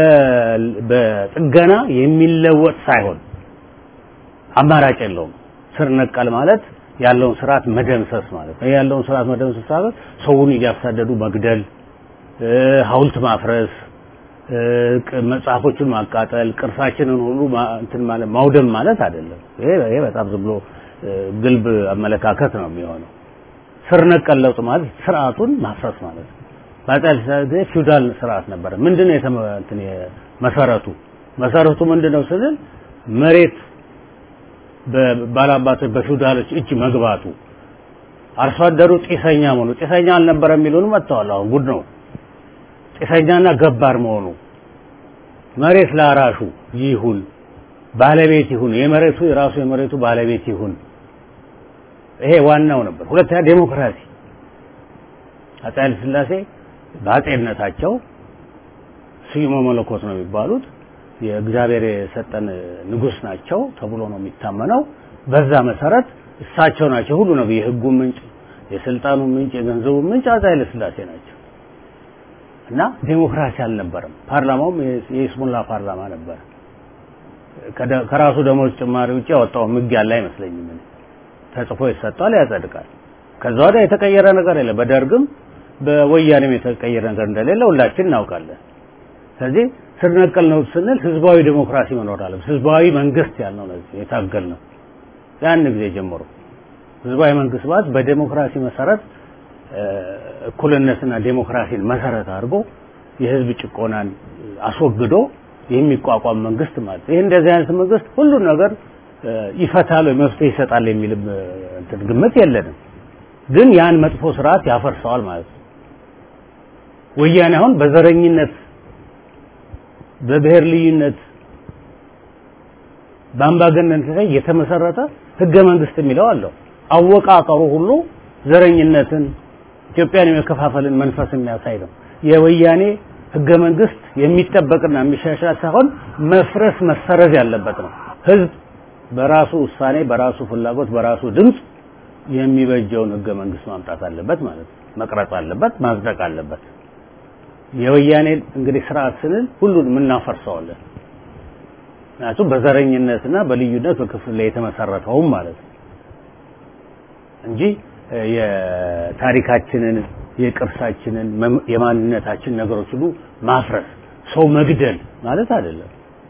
D: በጥገና የሚለወጥ ሳይሆን አማራጭ የለውም። ስር ነቀል ማለት ያለውን ስርዓት መደምሰስ ማለት ነው። ያለውን ስርዓት መደምሰስ ማለት ሰውን እያሳደዱ መግደል፣ ሐውልት ማፍረስ፣ መጽሐፎችን ማቃጠል፣ ቅርሳችንን ሁሉ እንትን ማለት ማውደም ማለት አይደለም። ይሄ ይሄ በጣም ዝም ብሎ ግልብ አመለካከት ነው የሚሆነው። ስር ነቀል ለውጥ ማለት ስርዓቱን ማፍረስ ማለት ነው። በአፄ ኃይለ ሥላሴ ጊዜ ፊውዳል ስርዓት ነበረ። ምንድነው የተመ እንትን መሰረቱ መሰረቱ ምንድነው ስንል መሬት በባላባቶች በፊውዳሎች እጅ መግባቱ አርሶ አደሩ ጢሰኛ መሆኑ ጢሰኛ አልነበረ የሚሉን መጥተዋል። አሁን ጉድ ነው። ጢሰኛና ገባር መሆኑ መሬት ለአራሹ ይሁን ባለቤት ይሁን የመሬቱ የራሱ የመሬቱ ባለቤት ይሁን። ይሄ ዋናው ነበር። ሁለተኛ ዴሞክራሲ አፄ ኃይለ ሥላሴ በአፄነታቸው ስዩመ መለኮት ነው የሚባሉት የእግዚአብሔር የሰጠን ንጉስ ናቸው ተብሎ ነው የሚታመነው። በዛ መሰረት እሳቸው ናቸው ሁሉ ነው የህጉ ምንጭ፣ የስልጣኑ ምንጭ፣ የገንዘቡ ምንጭ አፄ ኃይለ ሥላሴ ናቸው እና ዴሞክራሲ አልነበረም። ፓርላማውም የይስሙላ ፓርላማ ነበር። ከራሱ ደሞዝ ጭማሪ ውጭ ያወጣው ህግ ያለ አይመስለኝም። ተጽፎ ይሰጣል፣ ያጸድቃል። ከዛ ወዲያ የተቀየረ ነገር የለም። በደርግም በወያኔም የተቀየረ ነገር እንደሌለ ሁላችን እናውቃለን። ስለዚህ ስር ነቀል ነው ስንል ህዝባዊ ዴሞክራሲ መኖር አለበት። ህዝባዊ መንግስት ያልነው ነው የታገል ነው ያን ጊዜ ጀምሮ ህዝባዊ መንግስት ማለት በዴሞክራሲ መሰረት እኩልነትና ዴሞክራሲን መሰረት አድርጎ የህዝብ ጭቆናን አስወግዶ የሚቋቋም መንግስት ማለት ይህ እንደዚህ አይነት መንግስት ሁሉን ነገር ይፈታል ወይ መፍትሄ ይሰጣል የሚል እንትን ግምት የለንም። ግን ያን መጥፎ ስርዓት ያፈርሰዋል ማለት ነው። ወያኔ አሁን በዘረኝነት በብሔር ልዩነት በአምባገነንነት ላይ የተመሰረተ ህገ መንግስት የሚለው አለው። አወቃቀሩ ሁሉ ዘረኝነትን ኢትዮጵያን የመከፋፈልን መንፈስ የሚያሳይ ነው። የወያኔ ህገ መንግስት የሚጠበቅና የሚሻሻል ሳይሆን መፍረስ መሰረዝ ያለበት ነው። ህዝብ በራሱ ውሳኔ፣ በራሱ ፍላጎት፣ በራሱ ድምፅ የሚበጀውን ህገ መንግስት ማምጣት አለበት ማለት ነው። መቅረጽ አለበት፣ ማጽደቅ አለበት። የወያኔ እንግዲህ ስርዓት ስንል ሁሉን የምናፈርሰዋለን። ምክንያቱም በዘረኝነትና በልዩነት በክፍል ላይ የተመሰረተውም ማለት ነው እንጂ የታሪካችንን የቅርሳችንን የማንነታችን ነገሮች ሁሉ ማፍረስ ሰው መግደል ማለት አይደለም።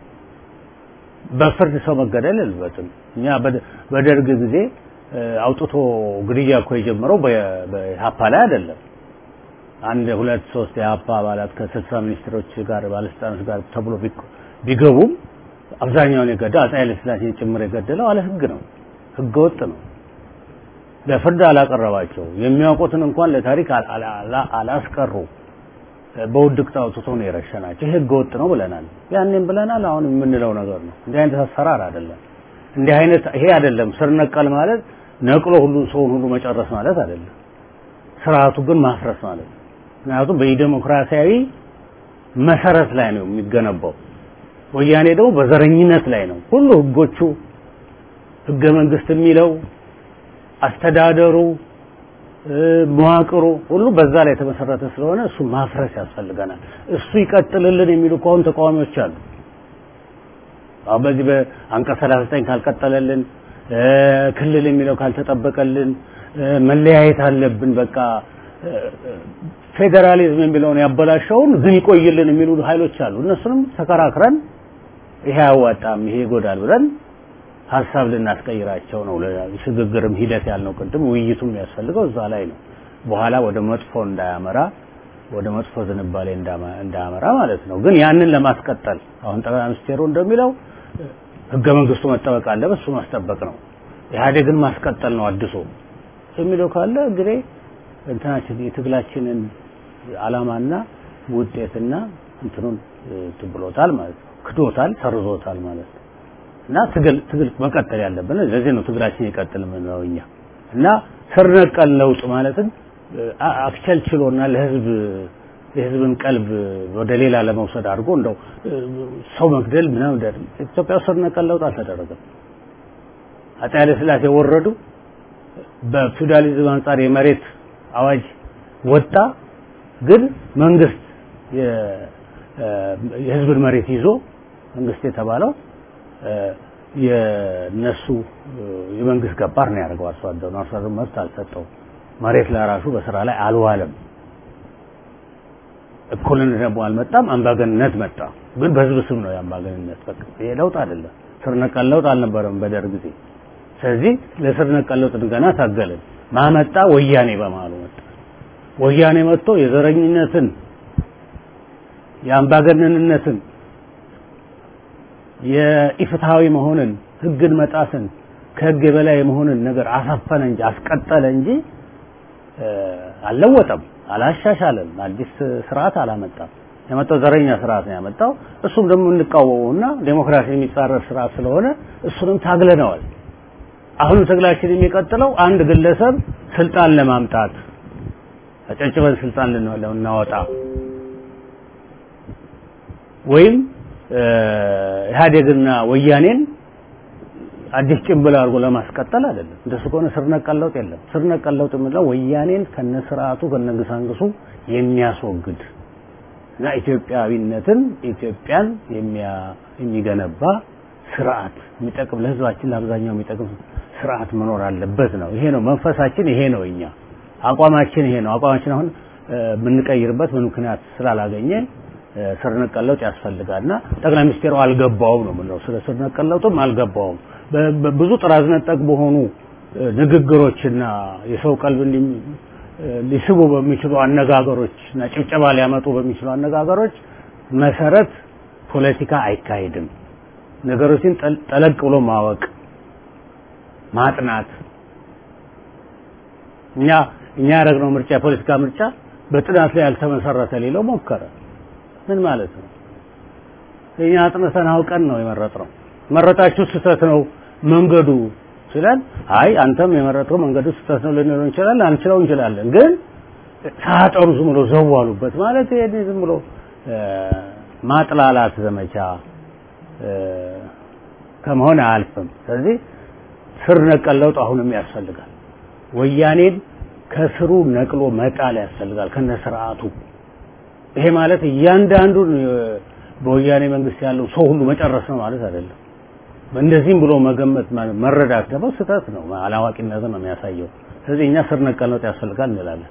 D: በፍርድ ሰው መገደል የለበትም። እኛ በደርግ ጊዜ አውጥቶ ግድያ እኮ የጀመረው በኢህአፓ ላይ አይደለም። አንድ ሁለት ሶስት የኢህአፓ አባላት ከስልሳ ሚኒስትሮች ጋር ባለስልጣኖች ጋር ተብሎ ቢገቡም አብዛኛውን የገደለው አፄ ኃይለ ሥላሴን ጭምር የገደለው አለ ህግ ነው፣ ህገ ወጥ ነው። ለፍርድ አላቀረባቸው የሚያውቁትን እንኳን ለታሪክ አላስቀሩ። በውድቅት አውጥቶ ነው የረሸናቸው። ይህ ህገ ወጥ ነው ብለናል፣ ያኔም ብለናል፣ አሁን የምንለው ነገር ነው። እንዲህ አይነት አሰራር አይደለም። እንዲህ አይነት ይሄ አይደለም። ስር ነቀል ማለት ነቅሎ ሁሉ ሰውን ሁሉ መጨረስ ማለት አይደለም። ስርዓቱ ግን ማፍረስ ማለት ነው። ምክንያቱም በዲሞክራሲያዊ መሰረት ላይ ነው የሚገነባው። ወያኔ ደግሞ በዘረኝነት ላይ ነው። ሁሉ ህጎቹ ህገ መንግስት የሚለው አስተዳደሩ፣ መዋቅሩ ሁሉ በዛ ላይ የተመሰረተ ስለሆነ እሱ ማፍረስ ያስፈልገናል። እሱ ይቀጥልልን የሚሉ ከሆኑ ተቃዋሚዎች አሉ። አሁን በዚህ በአንቀጽ 39 ካልቀጠለልን፣ ክልል የሚለው ካልተጠበቀልን፣ መለያየት አለብን በቃ ፌዴራሊዝም የሚለውን ያበላሸውን ግን ይቆይልን የሚሉ ኃይሎች አሉ። እነሱንም ተከራክረን ይሄ አያዋጣም፣ ይሄ ይጎዳል ብለን ሀሳብ ልናስቀይራቸው ነው። ሽግግርም ሂደት ያልነው ቅድም ውይይቱም የሚያስፈልገው እዛ ላይ ነው። በኋላ ወደ መጥፎ እንዳያመራ ወደ መጥፎ ዝንባሌ እንዳያመራ ማለት ነው። ግን ያንን ለማስቀጠል አሁን ጠቅላይ ሚኒስቴሩ እንደሚለው ህገ መንግስቱ መጠበቅ አለበት፣ እሱ ማስጠበቅ ነው። ኢህአዴግን ማስቀጠል ነው አድሶ የሚለው ካለ እንግዲህ እንትናችን የትግላችንን አላማና ውጤትና እንትኑን ትብሎታል ማለት ነው። ክዶታል፣ ሰርዞታል ማለት ነው። እና ትግል ትግል መቀጠል ያለብን ለዚህ ነው ትግላችን ይቀጥል የምንለው እኛ እና ስር ነቀል ለውጥ ማለትም አክቸልችሎና ለህዝብ የህዝብን ቀልብ ወደ ሌላ ለመውሰድ አድርጎ እንደው ሰው መግደል ምናምን ኢትዮጵያ ስር ነቀል ለውጥ አልተደረገም። አፄ ኃይለ ሥላሴ ወረዱ። በፊውዳሊዝም አንጻር የመሬት አዋጅ ወጣ። ግን መንግስት የህዝብን መሬት ይዞ መንግስት የተባለው የነሱ የመንግስት ገባር ነው ያደርገው። አርሶ አደሩ አርሶ አደሩ መብት አልሰጠው። መሬት ለራሱ በስራ ላይ አልዋለም። እኩልነት ደግሞ አልመጣም። አምባገንነት መጣ። ግን በህዝብ ስም ነው የአምባገንነት። በቃ ይሄ ለውጥ አይደለም። ስር ነቀል ለውጥ አልነበረም በደርግ ጊዜ። ስለዚህ ለስር ነቀል ለውጥ ገና ታገልን። ማመጣ ወያኔ በመሀሉ መጣ። ወያኔ መጥቶ የዘረኝነትን የአምባገነንነትን የኢፍትሃዊ መሆንን ህግን መጣስን ከህግ የበላይ መሆንን ነገር አሳፈነ እንጂ አስቀጠለ እንጂ አልለወጠም፣ አላሻሻለም፣ አዲስ ስርዓት አላመጣም። የመጣው ዘረኛ ስርዓት ነው ያመጣው። እሱም ደግሞ እንቃወመውና ዴሞክራሲ የሚጻረር ስርዓት ስለሆነ እሱንም ታግለነዋል። አሁን ትግላችን የሚቀጥለው አንድ ግለሰብ ስልጣን ለማምጣት አጨጭበን ስልጣን ልናወጣ ወይም ኢህአዴግና ወያኔን አዲስ ጭንብል አድርጎ ለማስቀጠል አይደለም። እንደሱ ከሆነ ስር ነቀል ለውጥ የለም። ስር ነቀል ለውጥ የምንለው ወያኔን ከነስርዓቱ ከነግሳንግሱ የሚያስወግድ እና ኢትዮጵያዊነትን ኢትዮጵያን የሚገነባ ስርዓት የሚጠቅም ለህዝባችን ለአብዛኛው የሚጠቅም ስርዓት መኖር አለበት ነው። ይሄ ነው መንፈሳችን፣ ይሄ ነው እኛ አቋማችን፣ ይሄ ነው አቋማችን። አሁን የምንቀይርበት ምን ምክንያት ስላላገኘ ስር ነቀል ለውጥ ያስፈልጋልና ጠቅላይ ሚኒስቴሩ አልገባውም ነው የምንለው። ስለ ስር ነቀል ለውጥም አልገባውም። ብዙ ጥራዝ ነጠቅ በሆኑ ንግግሮችና የሰው ቀልብ ሊስቡ በሚችሉ አነጋገሮች እና ጭብጨባ ሊያመጡ በሚችሉ አነጋገሮች መሰረት ፖለቲካ አይካሄድም። ነገሮችን ጠለቅ ብሎ ማወቅ ማጥናት እኛ እኛ ያደረግነው ምርጫ የፖለቲካ ምርጫ በጥናት ላይ ያልተመሰረተ ሌለው ሞከረ። ምን ማለት ነው? እኛ አጥንተን አውቀን ነው የመረጥነው። መረጣችሁ ስህተት ነው መንገዱ ሲለን፣ አይ አንተም የመረጥከው መንገዱ ስህተት ነው ልንለው እንችላለን፣ አንችለው እንችላለን። ግን ሳጠሩ ዝም ብሎ ዘዋሉበት ማለት ይሄ ዝም ብሎ ማጥላላት ዘመቻ ከመሆን አያልፍም። ስለዚህ ስር ነቀል ለውጥ አሁንም ያስፈልጋል። ወያኔን ከስሩ ነቅሎ መጣል ያስፈልጋል ከነ ስርዓቱ። ይሄ ማለት እያንዳንዱን በወያኔ መንግስት ያለው ሰው ሁሉ መጨረስ ነው ማለት አይደለም። እንደዚህም ብሎ መገመት መረዳት ደግሞ ስህተት ነው፣ አላዋቂነትን ነው የሚያሳየው። ስለዚህ እኛ ስር ነቀል ለውጥ ያስፈልጋል እንላለን።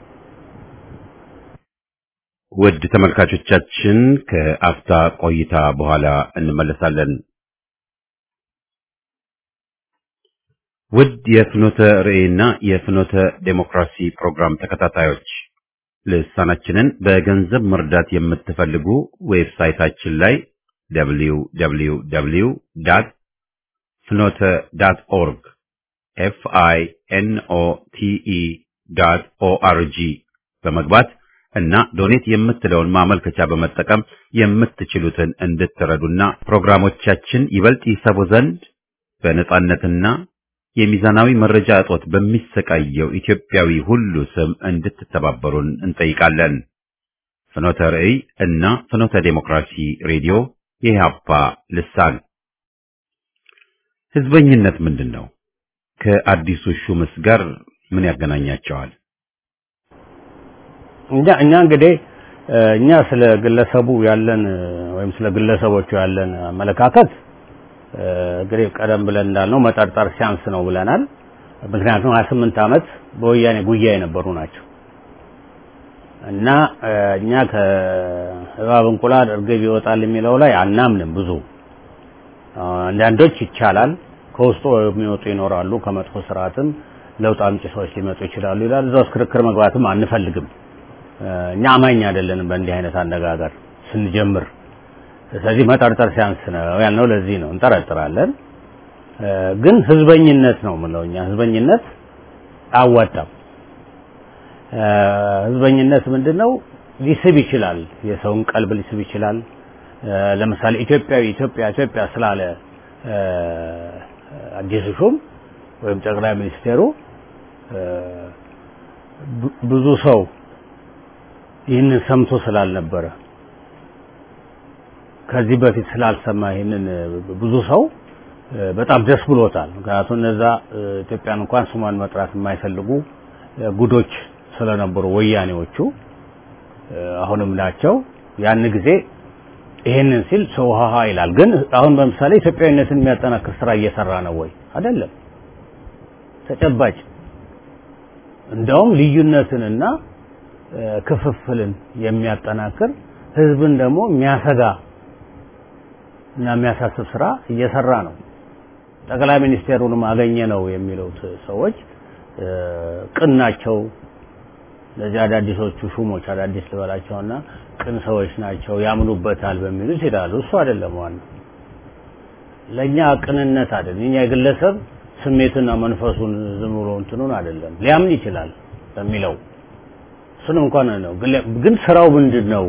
A: ውድ ተመልካቾቻችን ከአፍታ ቆይታ በኋላ እንመለሳለን። ውድ የፍኖተ ርዕይና የፍኖተ ዴሞክራሲ ፕሮግራም ተከታታዮች ልሳናችንን በገንዘብ መርዳት የምትፈልጉ ዌብሳይታችን ላይ www ፍኖተ ዳት ኦርግ ኤፍ አይ ኤን ኦ ቲ ኢ ዳት ኦአርጂ በመግባት እና ዶኔት የምትለውን ማመልከቻ በመጠቀም የምትችሉትን እንድትረዱና ፕሮግራሞቻችን ይበልጥ ይሰቡ ዘንድ በነጻነትና የሚዛናዊ መረጃ እጦት በሚሰቃየው ኢትዮጵያዊ ሁሉ ስም እንድትተባበሩን እንጠይቃለን። ፍኖተ ርዕይ እና ፍኖተ ዴሞክራሲ ሬዲዮ የኢህአፓ ልሳን ህዝበኝነት ምንድን ነው? ከአዲሱ ሹምስ ጋር ምን ያገናኛቸዋል?
D: እኛ እኛ እንግዲህ እኛ ስለ ግለሰቡ ያለን ወይም ስለ ግለሰቦቹ ያለን አመለካከት እንግዲህ ቀደም ብለን እንዳልነው መጠርጠር ሲያንስ ነው ብለናል። ምክንያቱም 28 ዓመት በወያኔ ጉያ የነበሩ ናቸው እና እኛ ከእባብ እንቁላል እርግብ ይወጣል የሚለው ላይ አናምንም። ብዙ አንዳንዶች ይቻላል ከውስጡ የሚወጡ ይኖራሉ፣ ከመጥፎ ስርዓትም ለውጥ አምጪ ሰዎች ሊመጡ ይችላሉ ይላል። እዛ ውስጥ ክርክር መግባትም አንፈልግም። እኛ አማኝ አይደለንም በእንዲህ አይነት አነጋገር ስንጀምር። ስለዚህ መጠርጠር ሲያንስ ነው ያልነው ለዚህ ነው። እንጠረጥራለን፣ ግን ህዝበኝነት ነው የምለው እኛ ህዝበኝነት አያዋጣም። ህዝበኝነት ምንድን ነው? ሊስብ ይችላል፣ የሰውን ቀልብ ሊስብ ይችላል። ለምሳሌ ኢትዮጵያዊ ኢትዮጵያ ኢትዮጵያ ስላለ አዲሱ ሹም ወይም ጠቅላይ ሚኒስቴሩ ብዙ ሰው ይህንን ሰምቶ ስላልነበረ ከዚህ በፊት ስላልሰማ ይህንን ብዙ ሰው በጣም ደስ ብሎታል። ምክንያቱም እነዛ ኢትዮጵያን እንኳን ስሟን መጥራት የማይፈልጉ ጉዶች ስለነበሩ ወያኔዎቹ አሁንም ናቸው። ያን ጊዜ ይሄንን ሲል ሰው ሀሀ ይላል። ግን አሁን በምሳሌ ኢትዮጵያዊነትን የሚያጠናክር ስራ እየሰራ ነው ወይ? አይደለም። ተጨባጭ እንደውም ልዩነትንና ክፍፍልን የሚያጠናክር ህዝብን ደግሞ የሚያሰጋ እና የሚያሳስብ ስራ እየሰራ ነው። ጠቅላይ ሚኒስቴሩንም አገኘ ነው የሚሉት ሰዎች ቅን ናቸው። ለዚህ አዳዲሶቹ ሹሞች አዳዲስ ልበላቸውና ቅን ሰዎች ናቸው ያምኑበታል በሚሉት ይላሉ። እሱ አይደለም ዋናው። ለኛ ቅንነት አይደለም። የኛ የግለሰብ ስሜትና መንፈሱን ዝም ብሎ እንትኑን አይደለም ሊያምን ይችላል በሚለው እሱን እንኳን ነው። ግን ስራው ምንድን ነው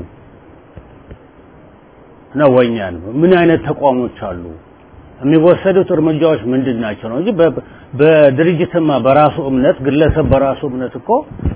D: ነው ወኛን ምን አይነት ተቋሞች አሉ የሚወሰዱት እርምጃዎች ምንድን ናቸው ነው እንጂ በድርጅትማ በራሱ እምነት ግለሰብ በራሱ እምነት እኮ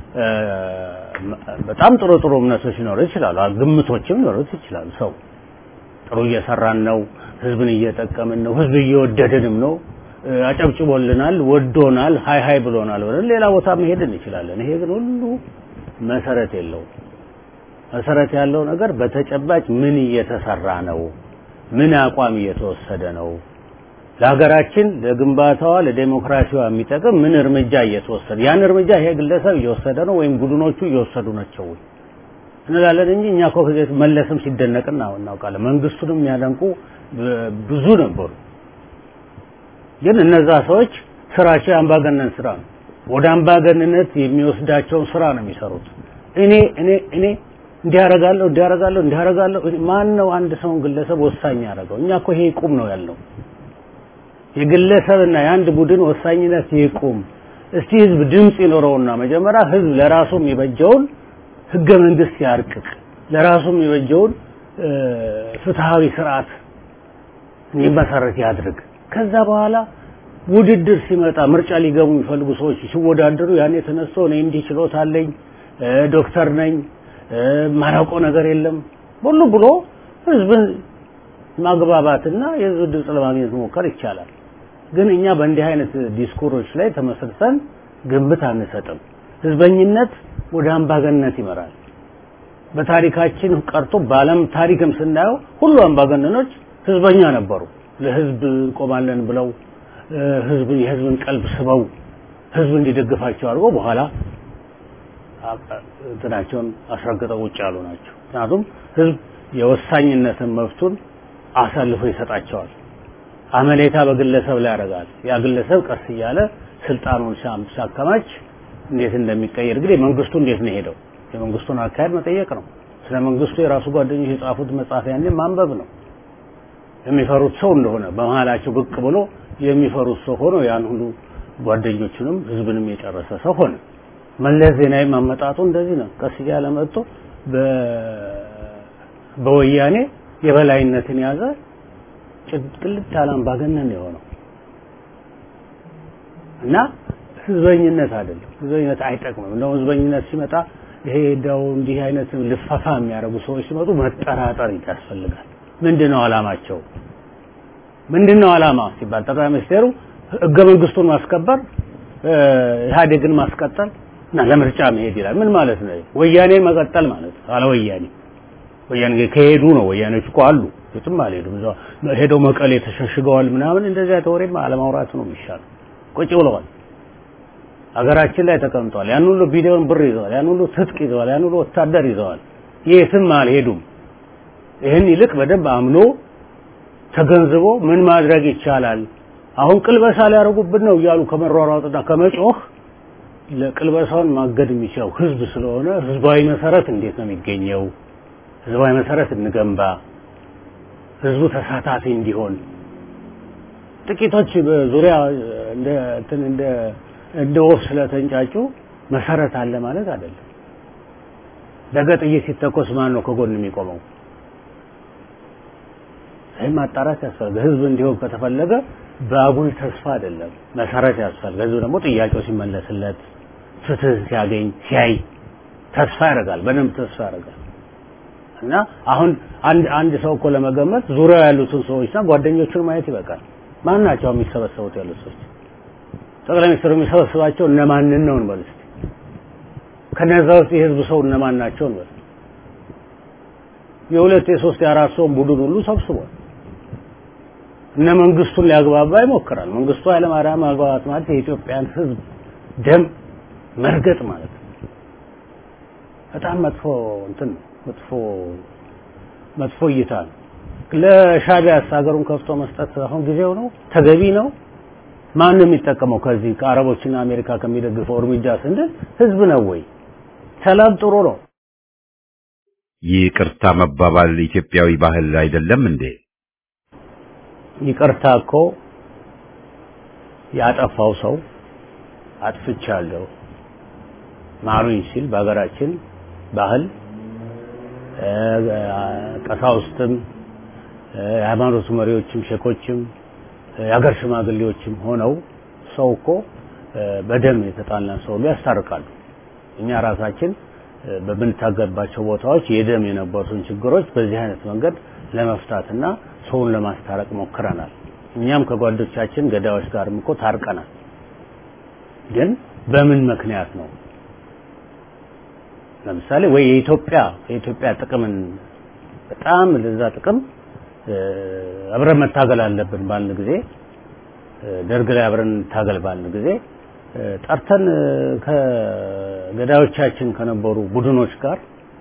D: በጣም ጥሩ ጥሩ እምነቶች ሊኖሩ ይችላሉ። ግምቶችም ሊኖሩት ይችላሉ። ሰው ጥሩ እየሰራን ነው፣ ህዝብን እየጠቀምን ነው፣ ህዝብ እየወደድንም ነው፣ አጨብጭቦልናል፣ ወዶናል፣ ሀይ ሀይ ብሎናል ብለን ሌላ ቦታ መሄድ እንችላለን። ይሄ ግን ሁሉ መሰረት የለውም። መሰረት ያለው ነገር በተጨባጭ ምን እየተሰራ ነው፣ ምን አቋም እየተወሰደ ነው፣ ለሀገራችን ለግንባታዋ ለዴሞክራሲዋ የሚጠቅም ምን እርምጃ እየተወሰደ ያን እርምጃ ይሄ ግለሰብ እየወሰደ ነው ወይም ቡድኖቹ እየወሰዱ ናቸው እንላለን እንጂ እኛ እኮ መለስም ሲደነቅ እናውቃለን። መንግስቱንም የሚያደንቁ ብዙ ነበሩ። ግን እነዛ ሰዎች ስራቸው የአምባገነን ስራ ነው። ወደ አምባገንነት የሚወስዳቸውን ስራ ነው የሚሰሩት። እኔ እኔ እኔ እንዲያረጋለሁ እንዲያረጋለሁ እንዲያረጋለሁ ማን ነው አንድ ሰውን ግለሰብ ወሳኝ ያደረገው? እኛ እኮ ይሄ ይቁም ነው ያልነው። የግለሰብና የአንድ ቡድን ወሳኝነት ይቁም። እስቲ ህዝብ ድምፅ ይኖረውና መጀመሪያ ህዝብ ለራሱ የሚበጀውን ህገ መንግስት ያርቅቅ፣ ለራሱ የሚበጀውን ፍትሃዊ ስርዓት እንዲመሰረት ያድርግ። ከዛ በኋላ ውድድር ሲመጣ ምርጫ ሊገቡ የሚፈልጉ ሰዎች ሲወዳደሩ ያኔ ተነስቶ እኔ እንዲህ ችሎታ አለኝ ዶክተር ነኝ ማራውቀው ነገር የለም ሁሉ ብሎ ህዝብን ማግባባትና የህዝብ ድምፅ ለማግኘት መሞከር ይቻላል። ግን እኛ በእንዲህ አይነት ዲስኩሮች ላይ ተመስርተን ግምት አንሰጥም። ህዝበኝነት ወደ አምባገነንነት ይመራል። በታሪካችን ቀርቶ በዓለም ታሪክም ስናየው ሁሉ አምባገነኖች ህዝበኛ ነበሩ። ለህዝብ እንቆማለን ብለው ህዝብ የህዝብን ቀልብ ስበው ህዝብ እንዲደግፋቸው አድርገው በኋላ እንትናቸውን አስረግጠው ውጭ ያሉ ናቸው። ምክንያቱም ህዝብ የወሳኝነትን መብቱን አሳልፎ ይሰጣቸዋል። አመሌታ በግለሰብ ላይ ያደርጋል። ያ ግለሰብ ቀስ እያለ ስልጣኑን ሲያከማች እንዴት እንደሚቀየር እንግዲህ መንግስቱ እንዴት ነው ሄደው የመንግስቱን አካሄድ መጠየቅ ነው። ስለ መንግስቱ የራሱ ጓደኞች የጻፉት መጽሐፍ ያኔ ማንበብ ነው። የሚፈሩት ሰው እንደሆነ በመሀላቸው ብቅ ብሎ የሚፈሩት ሰው ሆኖ ያን ሁሉ ጓደኞቹንም ህዝብንም የጨረሰ ሰው ሆነ። መለስ ዜናዊ ማመጣጡ እንደዚህ ነው። ቀስ እያለ መጥቶ በወያኔ የበላይነትን ያዘ። ቅልጥ ያለ አምባገነን የሆነው እና ህዝበኝነት አይደለም። ህዝበኝነት አይጠቅምም። እንደውም ህዝበኝነት ሲመጣ ይሄ እንደው እንዲህ አይነት ልፈፋ የሚያደርጉ ሰዎች ሲመጡ መጠራጠር ያስፈልጋል። ምንድነው አላማቸው? ምንድነው አላማ ሲባል ጠቅላይ ሚኒስቴሩ ህገ መንግስቱን ማስከበር ኢህአዴግን ማስቀጠል እና ለምርጫ መሄድ ይላል። ምን ማለት ነው? ወያኔ መቀጠል ማለት ነው። አለ ወያኔ ወያኔ ከሄዱ ነው። ወያኔዎች እኮ አሉ፣ የትም አልሄዱም። እዛው ሄደው መቀሌ ተሸሽገዋል ምናምን። እንደዚያ ተወሬማ አለማውራት ነው የሚሻለው። ቁጭ ብለዋል። ሀገራችን ላይ ተቀምጠዋል። ያን ሁሉ ቢሊዮን ብር ይዘዋል። ያን ሁሉ ትጥቅ ይዘዋል። ያን ሁሉ ወታደር ይዘዋል። የትም አልሄዱም። ይህን ይልቅ በደንብ አምኖ ተገንዝቦ ምን ማድረግ ይቻላል አሁን ቅልበሳ ሊያደርጉብን ነው እያሉ ከመሯሯጥና ከመጮህ ለቅልበሳውን ማገድ የሚችለው ህዝብ ስለሆነ ህዝባዊ መሰረት እንዴት ነው የሚገኘው? ህዝባዊ መሰረት እንገንባ፣ ህዝቡ ተሳታፊ እንዲሆን። ጥቂቶች በዙሪያ እንደ እንትን እንደ እንደ ወፍ ስለተንጫጩ መሰረት አለ ማለት አይደለም። ነገ ጥይት ሲተኮስ ማን ነው ከጎን የሚቆመው? ይህም ማጣራት ያስፈልጋል። ህዝብ እንዲሆን ከተፈለገ በአጉል ተስፋ አይደለም፣ መሰረት ያስፈልጋል። ህዝብ ደግሞ ጥያቄው ሲመለስለት ፍትህ ሲያገኝ ሲያይ ተስፋ ያደርጋል፣ በደንብ ተስፋ ያደርጋል። እና አሁን አንድ አንድ ሰው እኮ ለመገመት ዙሪያው ያሉትን ሰዎችና ጓደኞቹን ማየት ይበቃል። ማን ናቸው የሚሰበሰቡት ያሉት ሰዎች? ጠቅላይ ሚኒስትሩ የሚሰበስባቸው እነማንን ነው እንበል እስኪ። ከነዛ ውስጥ የህዝብ ሰው እነማን ናቸው እንበል። የሁለት የሶስት የአራት ሰውን ቡድን ሁሉ ሰብስቧል። እነ መንግስቱን ሊያግባባ ይሞክራል። መንግስቱ ኃይለማርያም ማግባባት ማለት የኢትዮጵያን ህዝብ ደም መርገጥ ማለት ነው። በጣም መጥፎ እንትን መጥፎ መጥፎ እይታ ነው። ለሻቢያስ ሀገሩን ከፍቶ መስጠት አሁን ጊዜው ነው? ተገቢ ነው? ማን ነው የሚጠቀመው ከዚህ ከአረቦችና አሜሪካ ከሚደግፈው እርምጃ ስንል ህዝብ ነው ወይ? ሰላም ጥሩ ነው።
A: ይቅርታ መባባል ኢትዮጵያዊ ባህል አይደለም እንዴ?
D: ይቅርታ እኮ ያጠፋው ሰው አጥፍቻለሁ ማሩኝ ሲል በሀገራችን ባህል ቀሳውስትም የሃይማኖት መሪዎችም ሼኮችም የሀገር ሽማግሌዎችም ሆነው ሰው እኮ በደም የተጣላን ሰው ሁሉ ያስታርቃሉ። እኛ ራሳችን በምንታገባቸው ቦታዎች የደም የነበሩትን ችግሮች በዚህ አይነት መንገድ ለመፍታትና ሰውን ለማስታረቅ ሞክረናል። እኛም ከጓዶቻችን ገዳዮች ጋርም እኮ ታርቀናል። ግን በምን ምክንያት ነው? ለምሳሌ ወይ የኢትዮጵያ የኢትዮጵያ ጥቅምን በጣም ለዛ ጥቅም አብረን መታገል አለብን ባልን ጊዜ ደርግ ላይ አብረን እንታገል ባልን ጊዜ ጠርተን ከገዳዮቻችን ከነበሩ ቡድኖች ጋር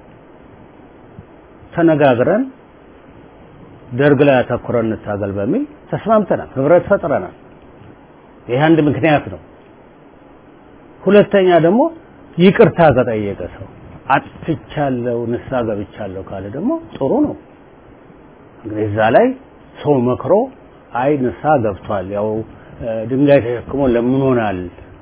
D: ተነጋግረን ደርግ ላይ አተኩረን እንታገል በሚል ተስማምተናል፣ ህብረት ፈጥረናል። ይህ አንድ ምክንያት ነው። ሁለተኛ ደግሞ ይቅርታ ከጠየቀ ሰው አጥፍቻለሁ፣ ንስሐ ገብቻለሁ ካለ ደግሞ ጥሩ ነው። እንግዲህ እዛ ላይ ሰው መክሮ አይ ንስሐ ገብቷል፣ ያው ድንጋይ ተሸክሞ ለምኖናል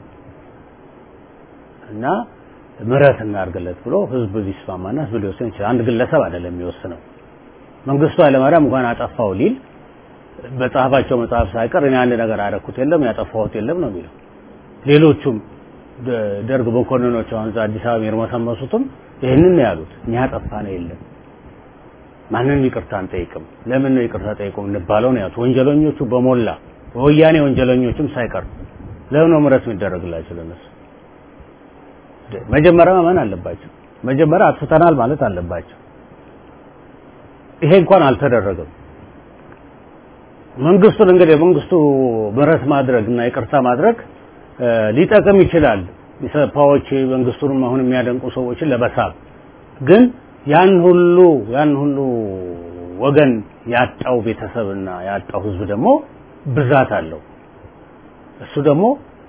D: እና ምህረት እናድርግለት ብሎ ህዝብ ሊስማማና ህዝብ ሊወስን ይችላል። አንድ ግለሰብ አይደለም የሚወስነው። መንግስቱ ኃይለማርያም እንኳን አጠፋው ሊል በጻፋቸው መጽሐፍ ሳይቀር እኔ አንድ ነገር አደረኩት የለም ያጠፋሁት የለም ነው የሚለው። ሌሎቹም ደርግ መኮንኖች አሁን እዛ አዲስ አበባ የሚርመሰመሱትም ይህንን ነው ያሉት። እኛ ያጠፋን የለም ማንንም ይቅርታ አንጠይቅም። ለምን ነው ይቅርታ ጠይቁ እንባለው ነው ያሉት። ወንጀለኞቹ በሞላ በወያኔ ወንጀለኞችም ሳይቀር ለምን ነው ምህረት የሚደረግላቸው ለነሱ? መጀመሪያ ማመን አለባቸው። መጀመሪያ አጥፍተናል ማለት አለባቸው። ይሄ እንኳን አልተደረገም። መንግስቱን እንግዲህ መንግስቱ ምህረት ማድረግ እና ይቅርታ ማድረግ ሊጠቅም ይችላል። ኢሰፓዎች መንግስቱንም አሁን የሚያደንቁ ሰዎችን ለመሳብ ግን ያን ሁሉ ያን ሁሉ ወገን ያጣው ቤተሰብና ያጣው ህዝብ ደግሞ ብዛት አለው። እሱ ደግሞ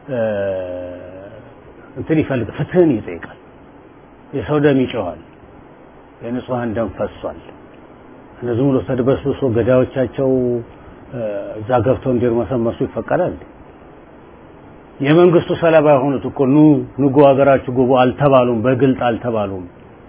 D: እንትን ይፈልግ ፍትህን ይጠይቃል። የሰው ደም ይጮሃል። የንጹሃን ደም ፈሷል። እነዚህ ብሎ ተድበስብሶ ገዳዮቻቸው እዛ ገብተው እንዲርመሰመሱ ይፈቀዳል። የመንግስቱ ሰለባ የሆኑት እኮ ኑ ንጉ ሀገራችሁ ግቡ አልተባሉም፣ በግልጥ አልተባሉም።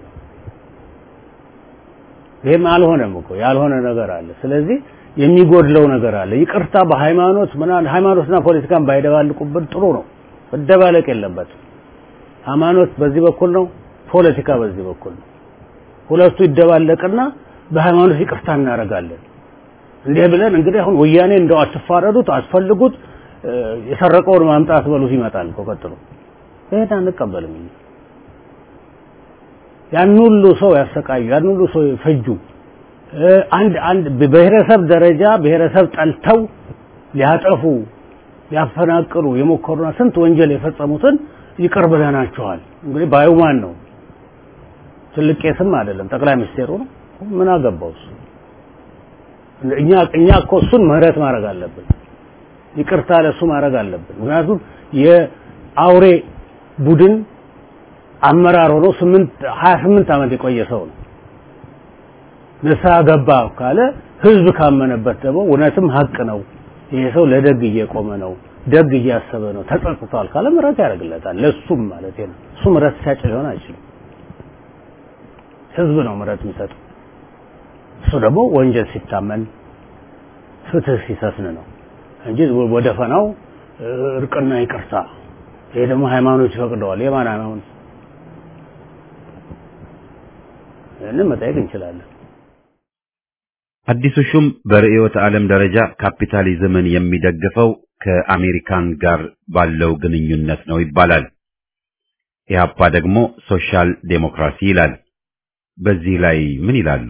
D: ይህም አልሆነም እኮ ያልሆነ ነገር አለ። ስለዚህ የሚጎድለው ነገር አለ። ይቅርታ በሃይማኖት ምናምን ሃይማኖትና ፖለቲካን ባይደባልቁብን ጥሩ ነው። መደባለቅ የለበትም። ሃይማኖት በዚህ በኩል ነው፣ ፖለቲካ በዚህ በኩል ነው። ሁለቱ ይደባለቅና በሃይማኖት ይቅርታ እናደርጋለን። እንዲህ ብለን እንግዲህ አሁን ወያኔ እንደው አትፋረዱት፣ አትፈልጉት፣ የሰረቀውን ማምጣት በሉት ይመጣል እኮ ቀጥሎ። ይሄን አንቀበልም። ያን ሁሉ ሰው ያሰቃዩ፣ ያን ሁሉ ሰው ፈጁ። አንድ አንድ በብሔረሰብ ደረጃ ብሔረሰብ ጠልተው ሊያጠፉ ሊያፈናቅሉ የሞከሩና ስንት ወንጀል የፈጸሙትን ይቅር ብለናቸዋል። እንግዲህ ባዩ ማን ነው? ትልቅ ቄስም አይደለም፣ ጠቅላይ ሚኒስቴሩ ነው። ምን አገባው እሱ? እኛ እኛ እኮ እሱን ምህረት ማድረግ አለብን፣ ይቅርታ ለሱ ማድረግ አለብን። ምክንያቱም የአውሬ ቡድን አመራር ሆኖ ስምንት ሀያ ስምንት ዓመት የቆየ ሰው ነው። ንስሐ ገባ ካለ ህዝብ ካመነበት ደግሞ እውነትም ሀቅ ነው ይሄ ሰው ለደግ እየቆመ ነው፣ ደግ እያሰበ ነው፣ ተጸጽቷል ካለ ምህረት ያደርግለታል። ለሱም ማለት ነው። እሱ ምህረት ሲያጭ ሊሆን አይችልም። ህዝብ ነው ምህረት የሚሰጠው። እሱ ደግሞ ወንጀል ሲታመን ፍትህ ሲሰፍን ነው እንጂ ወደ ፈናው እርቅና ይቅርታ። ይሄ ደግሞ ሃይማኖት ይፈቅደዋል። የማን ሃይማኖት? ይህንን መጠየቅ እንችላለን።
A: አዲሱ ሹም በርዕዮተ ዓለም ደረጃ ካፒታሊዝምን የሚደግፈው ከአሜሪካን ጋር ባለው ግንኙነት ነው ይባላል። ኢህአፓ ደግሞ ሶሻል ዴሞክራሲ ይላል። በዚህ ላይ ምን ይላሉ?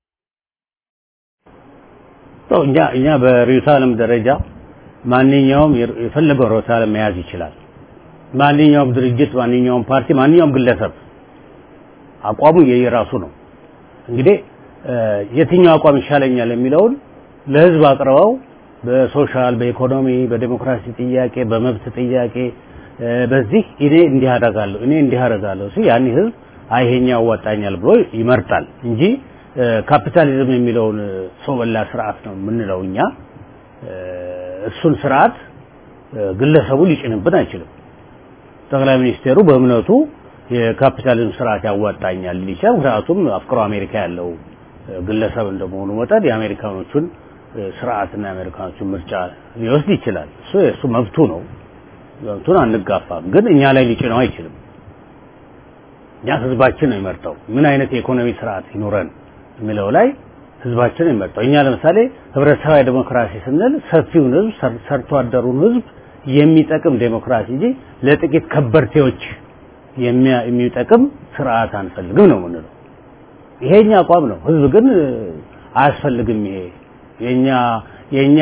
D: እኛ እኛ በርዕዮተ ዓለም ደረጃ ማንኛውም የፈለገው ርዕዮተ ዓለም መያዝ ይችላል። ማንኛውም ድርጅት፣ ማንኛውም ፓርቲ፣ ማንኛውም ግለሰብ አቋሙ የየራሱ ነው። እንግዲህ የትኛው አቋም ይሻለኛል የሚለውን ለህዝብ አቅርበው በሶሻል፣ በኢኮኖሚ፣ በዲሞክራሲ ጥያቄ፣ በመብት ጥያቄ በዚህ እኔ እንዲህ አደርጋለሁ እኔ እንዲህ አደርጋለሁ ሲል ያን ህዝብ አይ ይሄኛው ያዋጣኛል ብሎ ይመርጣል እንጂ ካፒታሊዝም የሚለውን ሰው በላ ስርዓት ነው የምንለው እኛ። እሱን ስርዓት ግለሰቡ ሊጭንብን አይችልም። ጠቅላይ ሚኒስቴሩ በእምነቱ የካፒታሊዝም ስርዓት ያዋጣኛል ሊል ይችላል። ምክንያቱም አፍቅሮ አሜሪካ ያለው ግለሰብ እንደመሆኑ መጠን የአሜሪካኖቹን ስርዓትና የአሜሪካኖቹን ምርጫ ሊወስድ ይችላል። እሱ የእሱ መብቱ ነው። መብቱን አንጋፋም፣ ግን እኛ ላይ ሊጭነው አይችልም። እኛ ህዝባችን ነው የሚመርጠው ምን አይነት የኢኮኖሚ ስርዓት ይኖረን የሚለው ላይ ህዝባችን ነው የሚመርጠው። እኛ ለምሳሌ ህብረተሰባዊ ዴሞክራሲ ስንል ሰፊውን ህዝብ ሰርቶ አደሩን ህዝብ የሚጠቅም ዴሞክራሲ እንጂ ለጥቂት ከበርቴዎች የሚጠቅም ስርዓት አንፈልግም ነው የምንለው። ይሄኛ አቋም ነው። ህዝብ ግን አያስፈልግም። ይሄ የኛ የኛ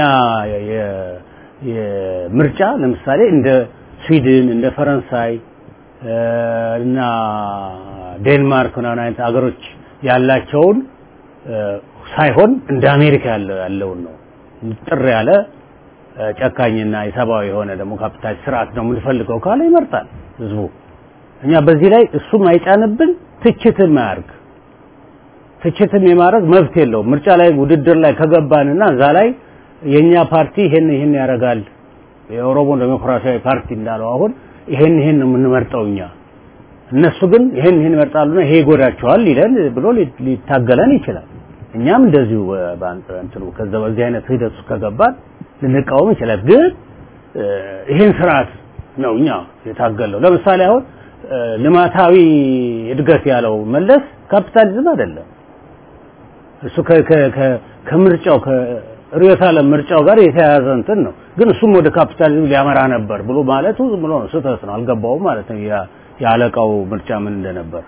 D: የምርጫ ለምሳሌ እንደ ስዊድን እንደ ፈረንሳይ እና ዴንማርክ ምናምን አይነት ሀገሮች ያላቸውን ሳይሆን እንደ አሜሪካ ያለው ያለውን ነው ጥር ያለ ጨካኝና የሰብአዊ የሆነ ደግሞ ካፒታል ስርዓት ነው የምንፈልገው ካለ ይመርጣል ህዝቡ። እኛ በዚህ ላይ እሱም አይጫንብን፣ ትችትም አያርግ። ትችትም የማድረግ መብት የለውም። ምርጫ ላይ ውድድር ላይ ከገባንና እዛ ላይ የኛ ፓርቲ ይሄን ይሄን ያደርጋል የኦሮሞ ዴሞክራሲያዊ ፓርቲ እንዳለው አሁን ይሄን ይሄን ነው የምንመርጠው እኛ እነሱ ግን ይሄን ይሄን ይመርጣሉና ይሄ ይጎዳቸዋል ይለን ብሎ ሊታገለን ይችላል። እኛም እንደዚሁ እንትኑ ከዛ በዚህ አይነት ሂደት ውስጥ ከገባን ልንቃወም ይችላል። ግን ይሄን ስርዓት ነው እኛ የታገለው። ለምሳሌ አሁን ልማታዊ እድገት ያለው መለስ ካፒታሊዝም አይደለም። እሱ ከምርጫው ከርዕዮተ ዓለም ምርጫው ጋር የተያያዘ እንትን ነው። ግን እሱም ወደ ካፒታሊዝም ሊያመራ ነበር ብሎ ማለቱ ዝም ብሎ ነው፣ ስህተት ነው። አልገባውም ማለት ነው የአለቃው ምርጫ ምን እንደነበር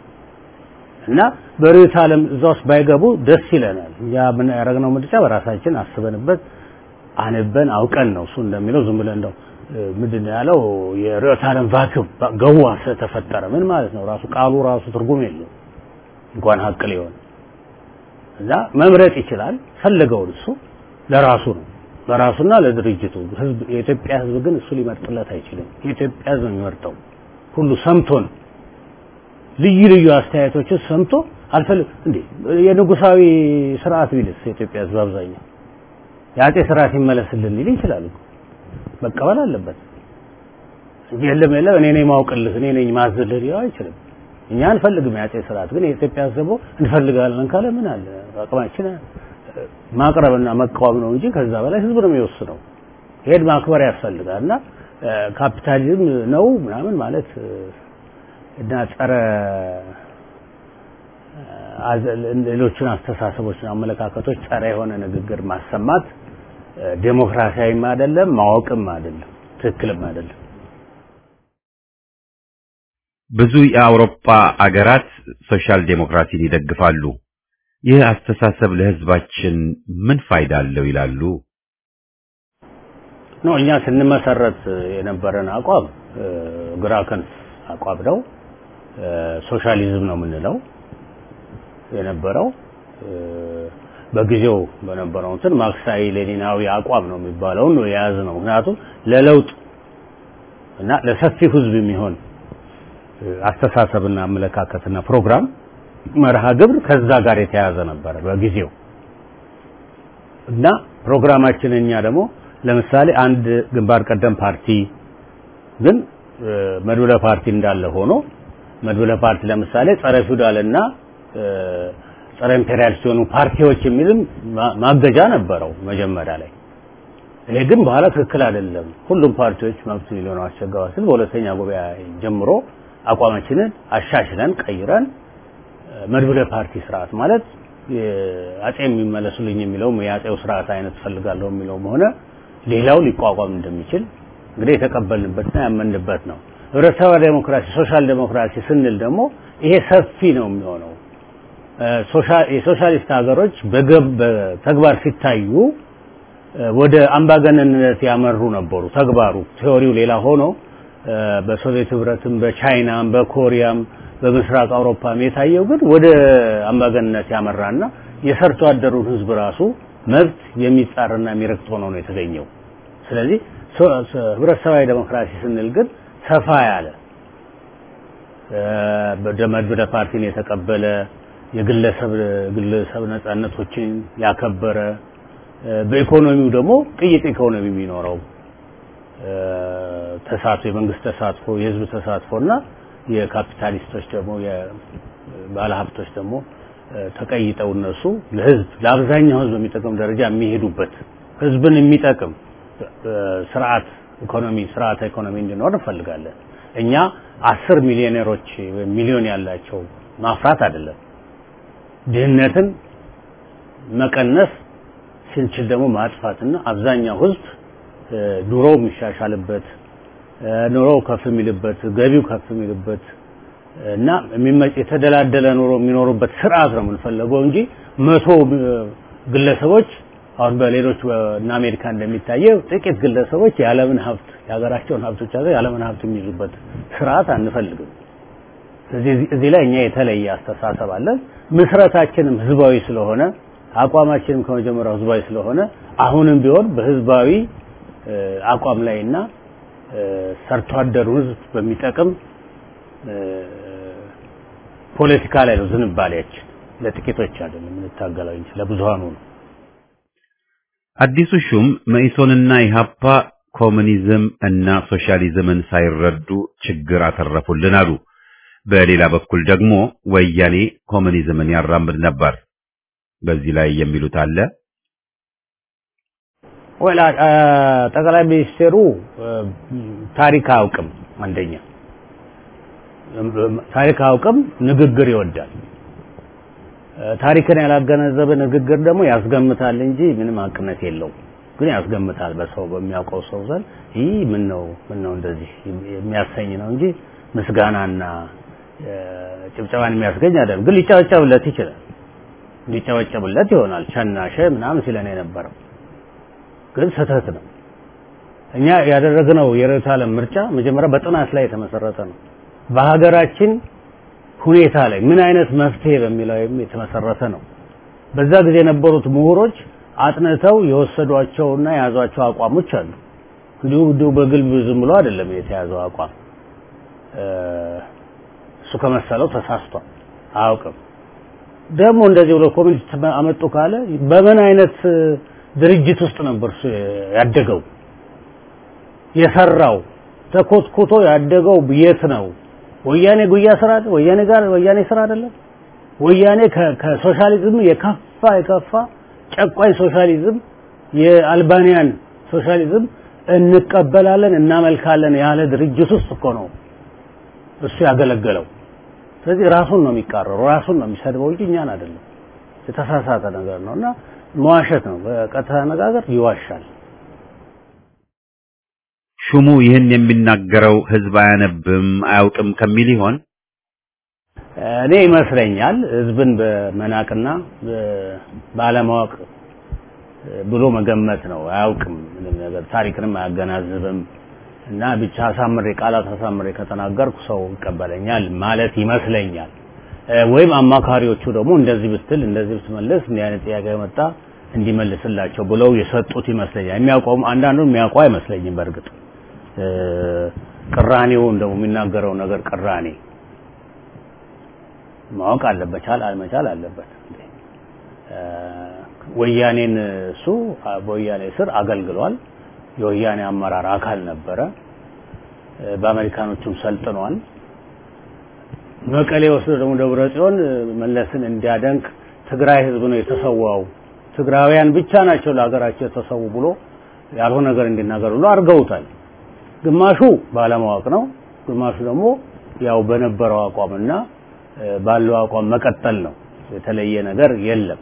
D: እና በርዕዮተ ዓለም እዛ ውስጥ ባይገቡ ደስ ይለናል። እኛ ምን ያደረግነው ምርጫ በራሳችን አስበንበት አንበን አውቀን ነው እሱ እንደሚለው ዝም ብለን እንደው ምንድን ነው ያለው የርዕዮተ ዓለም ቫክዩም ገዋ ስለተፈጠረ ምን ማለት ነው? ራሱ ቃሉ ራሱ ትርጉም የለውም እንኳን ሀቅ ሊሆን እዛ መምረጥ ይችላል ፈለገውን እሱ ለራሱ ነው ለራሱና ለድርጅቱ ህዝብ የኢትዮጵያ ህዝብ ግን እሱ ሊመርጥለት አይችልም የኢትዮጵያ ህዝብ የሚመርጠው ሁሉ ሰምቶን ልዩ ልዩ አስተያየቶችን ሰምቶ አልፈልግ እንዴ የንጉሳዊ ስርዓት ቢልስ የኢትዮጵያ ህዝብ አብዛኛው የአጼ ስርዓት ይመለስልን ሊል ይችላል መቀበል አለበት እንጂ የለም የለም እኔ ነኝ ማውቅልህ እኔ ነኝ ማዝልህ ሊለው አይችልም እኛ አንፈልግም የአጼ ስርዓት ግን የኢትዮጵያ ህዝብ ደግሞ እንፈልጋለን ካለ ምን አለ አቅማችን ማቅረብና መቃወም ነው እንጂ ከዛ በላይ ህዝብ ነው የሚወስነው ይሄን ማክበር ያስፈልጋል እና ካፒታሊዝም ነው ምናምን ማለት እና ጸረ ሌሎችን አስተሳሰቦችን፣ አመለካከቶች ጸረ የሆነ ንግግር ማሰማት ዴሞክራሲያዊም አይደለም፣ ማወቅም አይደለም፣ ትክክልም አይደለም።
A: ብዙ የአውሮፓ አገራት ሶሻል ዴሞክራሲን ይደግፋሉ። ይህ አስተሳሰብ ለህዝባችን ምን ፋይዳ አለው ይላሉ?
D: ነው እኛ ስንመሰረት የነበረን አቋም ግራ ክንፍ አቋም ነው። ሶሻሊዝም ነው የምንለው የነበረው በጊዜው በነበረው እንትን ማርክሳዊ ሌኒናዊ አቋም ነው የሚባለውን ነው የያዝ ነው። ምክንያቱም ለለውጥ እና ለሰፊው ህዝብ የሚሆን አስተሳሰብና አመለካከትና ፕሮግራም መርሃ ግብር ከዛ ጋር የተያያዘ ነበረ በጊዜው እና ፕሮግራማችን እኛ ደግሞ ለምሳሌ አንድ ግንባር ቀደም ፓርቲ ግን መድብለ ፓርቲ እንዳለ ሆኖ መድብለ ፓርቲ ለምሳሌ ጸረ ፊውዳልና ጸረ ኢምፔሪያል ሲሆኑ ፓርቲዎች የሚልም ማገጃ ነበረው መጀመሪያ ላይ። እኔ ግን በኋላ ትክክል አይደለም፣ ሁሉም ፓርቲዎች መብት ሊሆነው አስቸጋሪ ስል በሁለተኛ ጉባኤ ጀምሮ አቋማችንን አሻሽለን ቀይረን መድብለ ፓርቲ ስርዓት ማለት አጼ የሚመለሱልኝ የሚለውም የአጼው ስርዓት አይነት ፈልጋለሁ የሚለውም ሆነ ሌላው ሊቋቋም እንደሚችል እንግዲህ የተቀበልንበትና ያመንበት ነው። ህብረተሰባዊ ዴሞክራሲ ሶሻል ዴሞክራሲ ስንል ደግሞ ይሄ ሰፊ ነው የሚሆነው። የሶሻሊስት ሀገሮች በተግባር ሲታዩ ወደ አምባገነንነት ያመሩ ነበሩ። ተግባሩ ቴዎሪው ሌላ ሆኖ በሶቪየት ህብረትም በቻይናም በኮሪያም በምስራቅ አውሮፓም የታየው ግን ወደ አምባገነንነት ያመራና የሰርቶ አደሩን ህዝብ ራሱ መብት የሚጻርና የሚረግጥ ሆኖ ነው የተገኘው። ስለዚህ ህብረተሰባዊ ዴሞክራሲ ስንል ግን ሰፋ ያለ መድብለ ፓርቲን የተቀበለ የግለሰብ ግለሰብ ነጻነቶችን ያከበረ በኢኮኖሚው ደግሞ ቅይጥ ኢኮኖሚ የሚኖረው ተሳትፎ የመንግስት ተሳትፎ የህዝብ ተሳትፎና የካፒታሊስቶች ደግሞ የባለሀብቶች ደግሞ ተቀይጠው እነሱ ለህዝብ ለአብዛኛው ህዝብ የሚጠቅም ደረጃ የሚሄዱበት ህዝብን የሚጠቅም ስርዓት ኢኮኖሚ ስርዓተ ኢኮኖሚ እንዲኖር እንፈልጋለን። እኛ አስር ሚሊዮነሮች ወይም ሚሊዮን ያላቸው ማፍራት አይደለም። ድህነትን መቀነስ ስንችል ደግሞ ማጥፋትና አብዛኛው ህዝብ ኑሮ የሚሻሻልበት ኑሮ ከፍ የሚልበት ገቢው ከፍ የሚልበት እና የተደላደለ ኑሮ የሚኖሩበት ስርዓት ነው የምንፈልገው እንጂ መቶ ግለሰቦች አሁን በሌሎች እና አሜሪካ እንደሚታየው ጥቂት ግለሰቦች የዓለምን ሀብት የሀገራቸውን ሀብቶች አዘው የዓለምን ሀብት የሚይዙበት ስርዓት አንፈልግም። ስለዚህ እዚህ ላይ እኛ የተለየ አስተሳሰብ አለን። ምስረታችንም ህዝባዊ ስለሆነ አቋማችንም ከመጀመሪያው ህዝባዊ ስለሆነ አሁንም ቢሆን በህዝባዊ አቋም ላይና ሰርቶ አደሩ ህዝብ በሚጠቅም ፖለቲካ ላይ ነው ዝንባሌያችን። ለጥቂቶች አይደለም የምንታገለው እንጂ ለብዙሃኑ ነው።
A: አዲሱ ሹም መኢሶንና ኢሃፓ ኮሙኒዝም እና ሶሻሊዝምን ሳይረዱ ችግር አተረፉልን አሉ። በሌላ በኩል ደግሞ ወያኔ ኮሙኒዝምን ያራምድ ነበር። በዚህ ላይ የሚሉት አለ።
D: ወላ ጠቅላይ ሚኒስቴሩ ታሪክ አያውቅም። አንደኛ ታሪክ አያውቅም፣ ንግግር ይወዳል። ታሪክን ያላገነዘበ ንግግር ደግሞ ያስገምታል እንጂ ምንም አቅነት የለውም። ግን ያስገምታል በሰው በሚያውቀው ሰው ዘንድ ይህ ምን ነው ምን ነው እንደዚህ የሚያሰኝ ነው እንጂ ምስጋናና ጭብጨባን የሚያስገኝ አይደለም። ግን ሊጨበጨብለት ይችላል። ሊጨበጨብለት ይሆናል። ሸናሸ ምናምን ሲለን የነበረው ግን ስህተት ነው። እኛ ያደረግነው የርዕዮተ ዓለም ምርጫ መጀመሪያ በጥናት ላይ የተመሰረተ ነው። በሀገራችን ሁኔታ ላይ ምን አይነት መፍትሄ በሚለው የተመሰረተ ነው። በዛ ጊዜ የነበሩት ምሁሮች አጥንተው የወሰዷቸውና የያዟቸው አቋሞች አሉ። እንዲሁ እንዲሁ በግልብ ዝም ብሎ አይደለም የተያዘው አቋም። እሱ ከመሰለው ተሳስቷል፣ አያውቅም። ደግሞ እንደዚህ ብሎ ኮሚኒስት አመጡ ካለ በምን አይነት ድርጅት ውስጥ ነበር እሱ ያደገው? የሰራው ተኮትኩቶ ያደገው የት ነው? ወያኔ ጉያ ስራ ወያኔ ጋር ወያኔ ስራ አይደለም። ወያኔ ከሶሻሊዝም የከፋ የከፋ ጨቋኝ ሶሻሊዝም የአልባኒያን ሶሻሊዝም እንቀበላለን እናመልካለን ያለ ድርጅት ውስጥ እኮ ነው እሱ ያገለገለው። ስለዚህ ራሱን ነው የሚቃረረው፣ ራሱን ነው የሚሰድበው እንጂ እኛን አይደለም። የተሳሳተ ነገር ነው እና መዋሸት ነው። በቀጥታ አነጋገር ይዋሻል።
A: ሹሙ ይህን የሚናገረው ህዝብ አያነብም አያውቅም ከሚል ይሆን?
D: እኔ ይመስለኛል ህዝብን በመናቅና ባለማወቅ ብሎ መገመት ነው። አያውቅም ምንም ነገር ታሪክንም አያገናዝብም እና ብቻ አሳምሬ ቃላት አሳምሬ ከተናገርኩ ሰው ይቀበለኛል ማለት ይመስለኛል። ወይም አማካሪዎቹ ደግሞ እንደዚህ ብትል እንደዚህ ብትመልስ እንዲህ አይነት ጥያቄ መጣ እንዲመልስላቸው ብለው የሰጡት ይመስለኛል። የሚያውቀውም አንዳንዱ የሚያውቀው አይመስለኝም። በእርግጥ ቅራኔውን ደግሞ የሚናገረው ነገር ቅራኔ ማወቅ አለበት፣ ቻል አልመቻል አለበት። ወያኔን እሱ በወያኔ ስር አገልግሏል። የወያኔ አመራር አካል ነበረ። በአሜሪካኖቹም ሰልጥኗል። መቀሌ ወስዶ ደግሞ ደብረ ጽዮን መለስን እንዲያደንቅ ትግራይ ህዝብ ነው የተሰዋው፣ ትግራውያን ብቻ ናቸው ለሀገራቸው የተሰዉ ብሎ ያልሆነ ነገር እንዲናገር ብሎ አድርገውታል። ግማሹ ባለማወቅ ነው፣ ግማሹ ደግሞ ያው በነበረው አቋምና ባለው አቋም መቀጠል ነው። የተለየ ነገር የለም።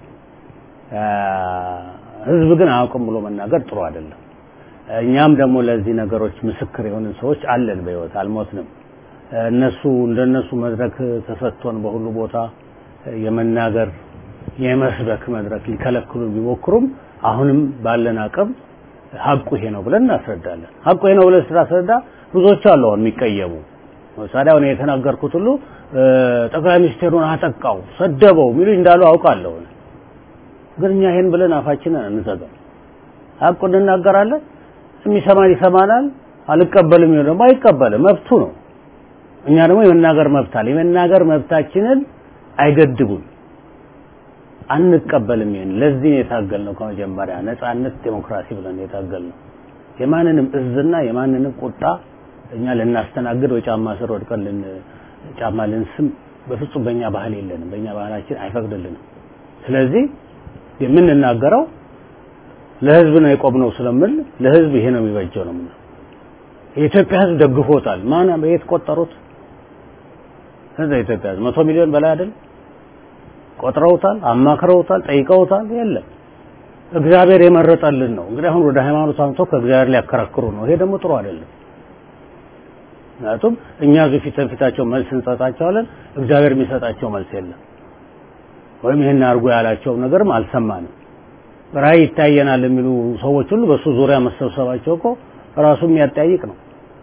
D: ህዝብ ግን አያውቅም ብሎ መናገር ጥሩ አይደለም። እኛም ደግሞ ለዚህ ነገሮች ምስክር የሆንን ሰዎች አለን፣ በህይወት አልሞትንም። እነሱ እንደነሱ መድረክ ተሰጥቶን በሁሉ ቦታ የመናገር የመስበክ መድረክ ሊከለክሉ ቢሞክሩም አሁንም ባለን አቅም ሀቁ ይሄ ነው ብለን እናስረዳለን። ሀቁ ይሄ ነው ብለን ስናስረዳ ብዙዎች አሉ አሁን የሚቀየሙ ለምሳሌ አሁን የተናገርኩት ሁሉ ጠቅላይ ሚኒስቴሩን አጠቃው፣ ሰደበው የሚሉ እንዳሉ አውቃለሁ። ግን እኛ ይሄን ብለን አፋችንን አንዘጋም። ሀቁን እንናገራለን። የሚሰማን ይሰማናል፣ አልቀበልም ይሆን ደግሞ አይቀበልም፣ መብቱ ነው። እኛ ደግሞ የመናገር መብት አለ። የመናገር መብታችንን አይገድቡም። አንቀበልም። ይሄን ለዚህ ነው የታገልነው ከመጀመሪያ ነጻነት፣ ዴሞክራሲ ብለን የታገልነው የማንንም እዝና የማንንም ቁጣ እኛ ልናስተናግድ ወይ ጫማ ስር ወድቀን ልን ጫማ ልንስም በፍጹም በእኛ ባህል የለንም። በእኛ ባህላችን አይፈቅድልንም። ስለዚህ የምንናገረው ለህዝብ ነው የቆምነው ስለምል ለህዝብ ይሄ ነው የሚበጀው ነው የምንለው። የኢትዮጵያ ህዝብ ደግፎታል። ማን በየት ቆጠሩት? ህዝብ የኢትዮጵያ ህዝብ መቶ ሚሊዮን በላይ አይደል? ቆጥረውታል፣ አማክረውታል፣ ጠይቀውታል። የለም እግዚአብሔር የመረጠልን ነው። እንግዲህ አሁን ወደ ሃይማኖት አምጥቶ ከእግዚአብሔር ሊያከራክሩ ነው። ይሄ ደግሞ ጥሩ አይደለም። ምክንያቱም እኛ እዚህ ፊት ለፊታቸው መልስ እንሰጣቸዋለን፣ እግዚአብሔር የሚሰጣቸው መልስ የለም። ወይም ይህን አድርጎ ያላቸው ነገርም አልሰማንም። ራእይ ይታየናል የሚሉ ሰዎች ሁሉ በሱ ዙሪያ መሰብሰባቸው እኮ ራሱ የሚያጠያይቅ ነው።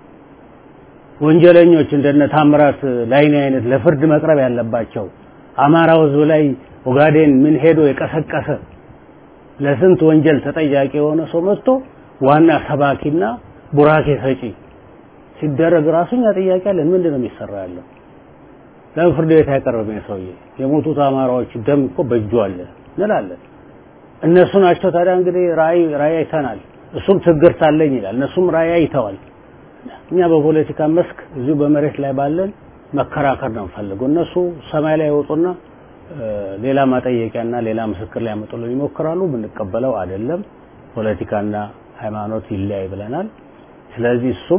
D: ወንጀለኞች እንደነ ታምራት ላይኔ አይነት ለፍርድ መቅረብ ያለባቸው አማራው ህዝብ ላይ ኦጋዴን ምን ሄዶ የቀሰቀሰ ለስንት ወንጀል ተጠያቂ የሆነ ሰው መጥቶ ዋና ሰባኪና ቡራኬ ሰጪ ሲደረግ ራሱኛ ጥያቄ አለን። ምንድን ነው የሚሰራ ያለው? ለምን ፍርድ ቤት አይቀርብም? ሰውዬ የሞቱት አማራዎች ደም እኮ በእጁ አለ እንላለን። እነሱ ናቸው ታዲያ እንግዲህ ራእይ ራእይ አይተናል፣ እሱም ትግርት አለኝ ይላል። እነሱም ራእይ አይተዋል። እኛ በፖለቲካ መስክ እዚሁ በመሬት ላይ ባለን መከራከር ነው የምፈልገው። እነሱ ሰማይ ላይ ይወጡና ሌላ ማጠየቂያና ሌላ ምስክር ሊያመጡልን ይሞክራሉ። የምንቀበለው አይደለም። ፖለቲካና ሃይማኖት ይለያይ ብለናል። ስለዚህ እሱም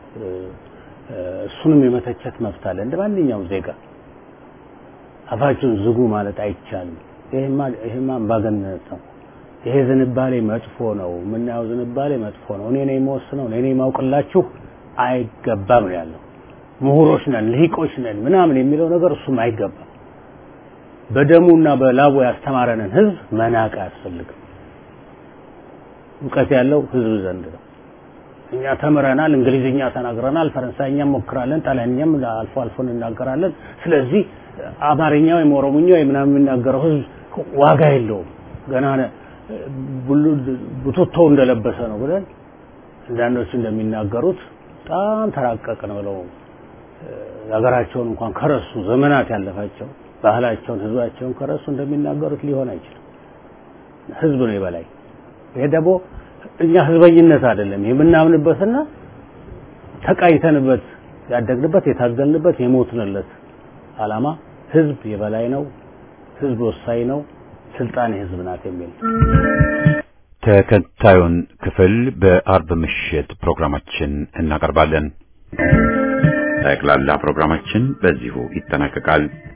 D: እሱንም የመተቸት መብት አለ እንደ ማንኛውም ዜጋ። አፋችሁን ዝጉ ማለት አይቻልም። ይሄማ ይሄማ አምባገነንነት ነው። ይሄ ዝንባሌ መጥፎ ነው። የምናየው ዝንባሌ መጥፎ ነው። እኔ ነኝ የምወስነው፣ እኔ ነኝ የማውቅላችሁ አይገባም ነው ያለው። ምሁሮች ነን፣ ልሂቆች ነን ምናምን የሚለው ነገር እሱም አይገባም። በደሙና በላቡ ያስተማረንን ህዝብ መናቅ አያስፈልግም። እውቀት ያለው ህዝብ ዘንድ ነው። እኛ ተምረናል፣ እንግሊዝኛ ተናግረናል፣ ፈረንሳይኛ ሞክራለን፣ ጣሊያንኛም አልፎ አልፎ እንናገራለን። ስለዚህ አማርኛ ወይም ኦሮሞኛ ወይም ምናምን የሚናገረው ህዝብ ዋጋ የለውም ገና ቡትቶ እንደለበሰ ነው ብለን አንዳንዶች እንደሚናገሩት በጣም ተራቀቅን ብለው ሀገራቸውን እንኳን ከረሱ ዘመናት ያለፋቸው ባህላቸውን ህዝባቸውን ከረሱ እንደሚናገሩት ሊሆን አይችልም። ህዝብ ነው የበላይ። ይሄ ደግሞ እኛ ህዝበኝነት አይደለም የምናምንበትና ተቃኝተንበት ያደግንበት የታገልንበት የሞትንለት አላማ ህዝብ የበላይ ነው፣ ህዝብ ወሳኝ ነው፣ ስልጣን የህዝብ ናት የሚል
A: ተከታዩን ክፍል በአርብ ምሽት ፕሮግራማችን እናቀርባለን። ጠቅላላ ፕሮግራማችን በዚሁ ይጠናቀቃል።